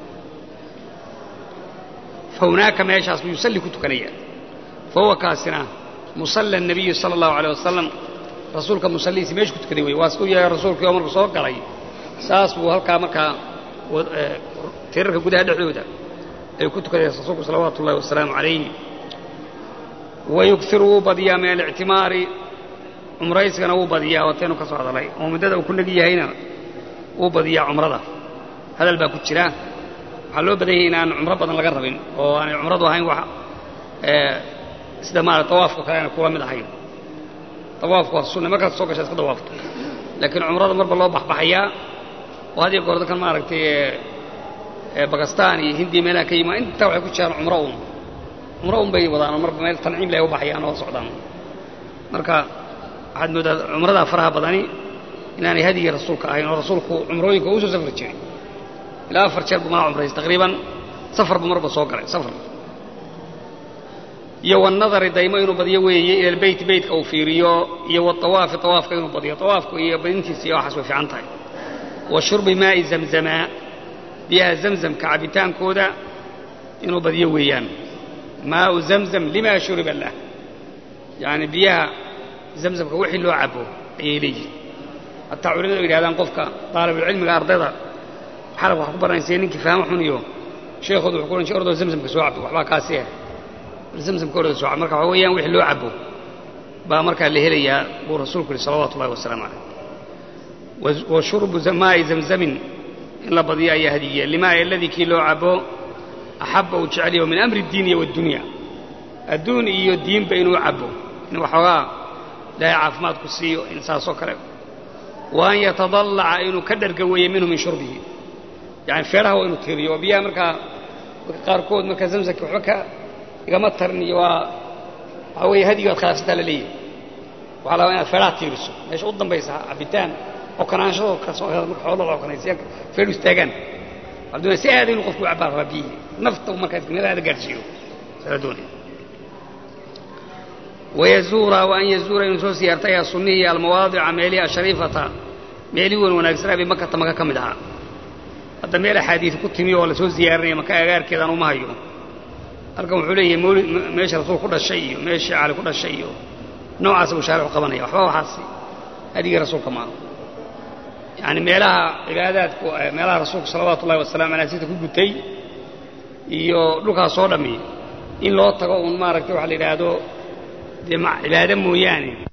fa hunaaka meeshaas buu yusalli ku tukanayaa fa huwa kaasina musalla nabiyi sala allahu aleyh wasalam rasuulka musallihiisi meeshu ku tukaday wey waa siduu yahay rasuulkii oo marku soo galay saas buu halkaa markaa tirarka gudaha dhexdooda ay ku tukadeen rasuulku salawaatu ullahi wasalaamu calayh wayughiru wuu badiyaa min alictimaari cumraysigana wuu badiyaa wataynu ka soo hadalay oo muddada uu ku negi yahayna wuu badiyaa cumrada hadal baa ku jira waxaa loo badan yahay inaan cumro badan laga rabin oo aanay cumradu ahayn wax sida maarata tawaafka kale aanay kula mid ahayn tawaafku waa sunna markaad soo gashaa iska tawaafto laakiin cumrada marba loo baxbaxayaa oo had iyo goor dadkan maaragtay bakistan iyo hindiya meelaha ka yimaa intaa waxay ku jiraan cumro un cumro un bay wadaan oo marba meel tanciim leh u baxayaan oo socdaan marka waxaad moodaa cumradaa faraha badani inaanay hadigii rasuulka ahayn oo rasuulku cumrooyinka uu soo safri jiray ilaa afar jeer buu maa cumraysay taqriiban safar buu marba soo galay safar iyo wanadari daymo inuu badiyo weeye ila albeyt beytka uu fiiriyo iyo waawaafi awaafka inuu badiyo awaafku iyo badintiisa iyo waxaas way fiican tahay wa shurbi maa'i zamzama biyaha zamzamka cabitaankooda inuu badiyo weeyaan maau zamzam lima shuriba lah yani biyaha zamzamka wixii loo cabo ayay leeyihin hataa culimadu yidhahdaan qofka daalibulcilmiga ardayda xalab wax ku baranaysa ninkii fahmo xun iyo sheekhoodu wuxuu ku ohan jir ordoo zamzamka soo cabo waxbaa kaasi ah zamzamka ordoo soo cabo marka waxa weeyaan wixii loo cabo baa markaa la helayaa buu rasuulku yihi salawatu ullahi wasalaamu calayh wa shurbu maa'i zamzamin in la badiyo ayaa hadigiya limaa aladii kii loo cabo axabba uu jecel yaho min amri diiniya waaddunya adduun iyo diinba inuu cabo in waxoogaa ilaahay caafimaad ku siiyo in saasoo kale wa an yatadallaca inuu ka dharga weeye minhu min shurbihi yani feeraha waa inuu tiiriyo oo biyaha markaa qaarkood markaa zamsamka waxba ka igama tarin iyo waa waxaa weeye hadigi waad khilaafsantaa la leeyahay waxaa la rabaa inaad feeraha tiiriso meesha u dambaysa cabitaan okanaanshadoo kasoo marka xoolada okanaysa feeru istaagaan waxaa doonaya si aada inuu qofku u cabbaa rabaa biyihii nafta markaa meelahaada gaadhsiiyo saa doonaya wayazuura wa an yazuura inuu soo siyaarta ayaa sunnihii almawaadica meelihi ashariifata meelihii wan wanaagsanaa bay makata maka ka mid ahaa hadda meel axaadiid ku timi oo lasoo ziyaarinaya maka agaarkeedaan uma hayo halkan wuxuu leeyahay mawlid meesha rasuul ku dhashay iyo meeshii cali ku dhashay iyo noocaasa buu shaaricu qabanaya waxba waxaasi hadigii rasuulka maaha yani meelaha cibaadaadku meelaha rasuulku salawaatu ullahi wasalamu aleh sida ku gutay iyo dhulkaas soo dhammi in loo tago uun maaragtay waxa la yidhaahdo dee cibaado mooyaane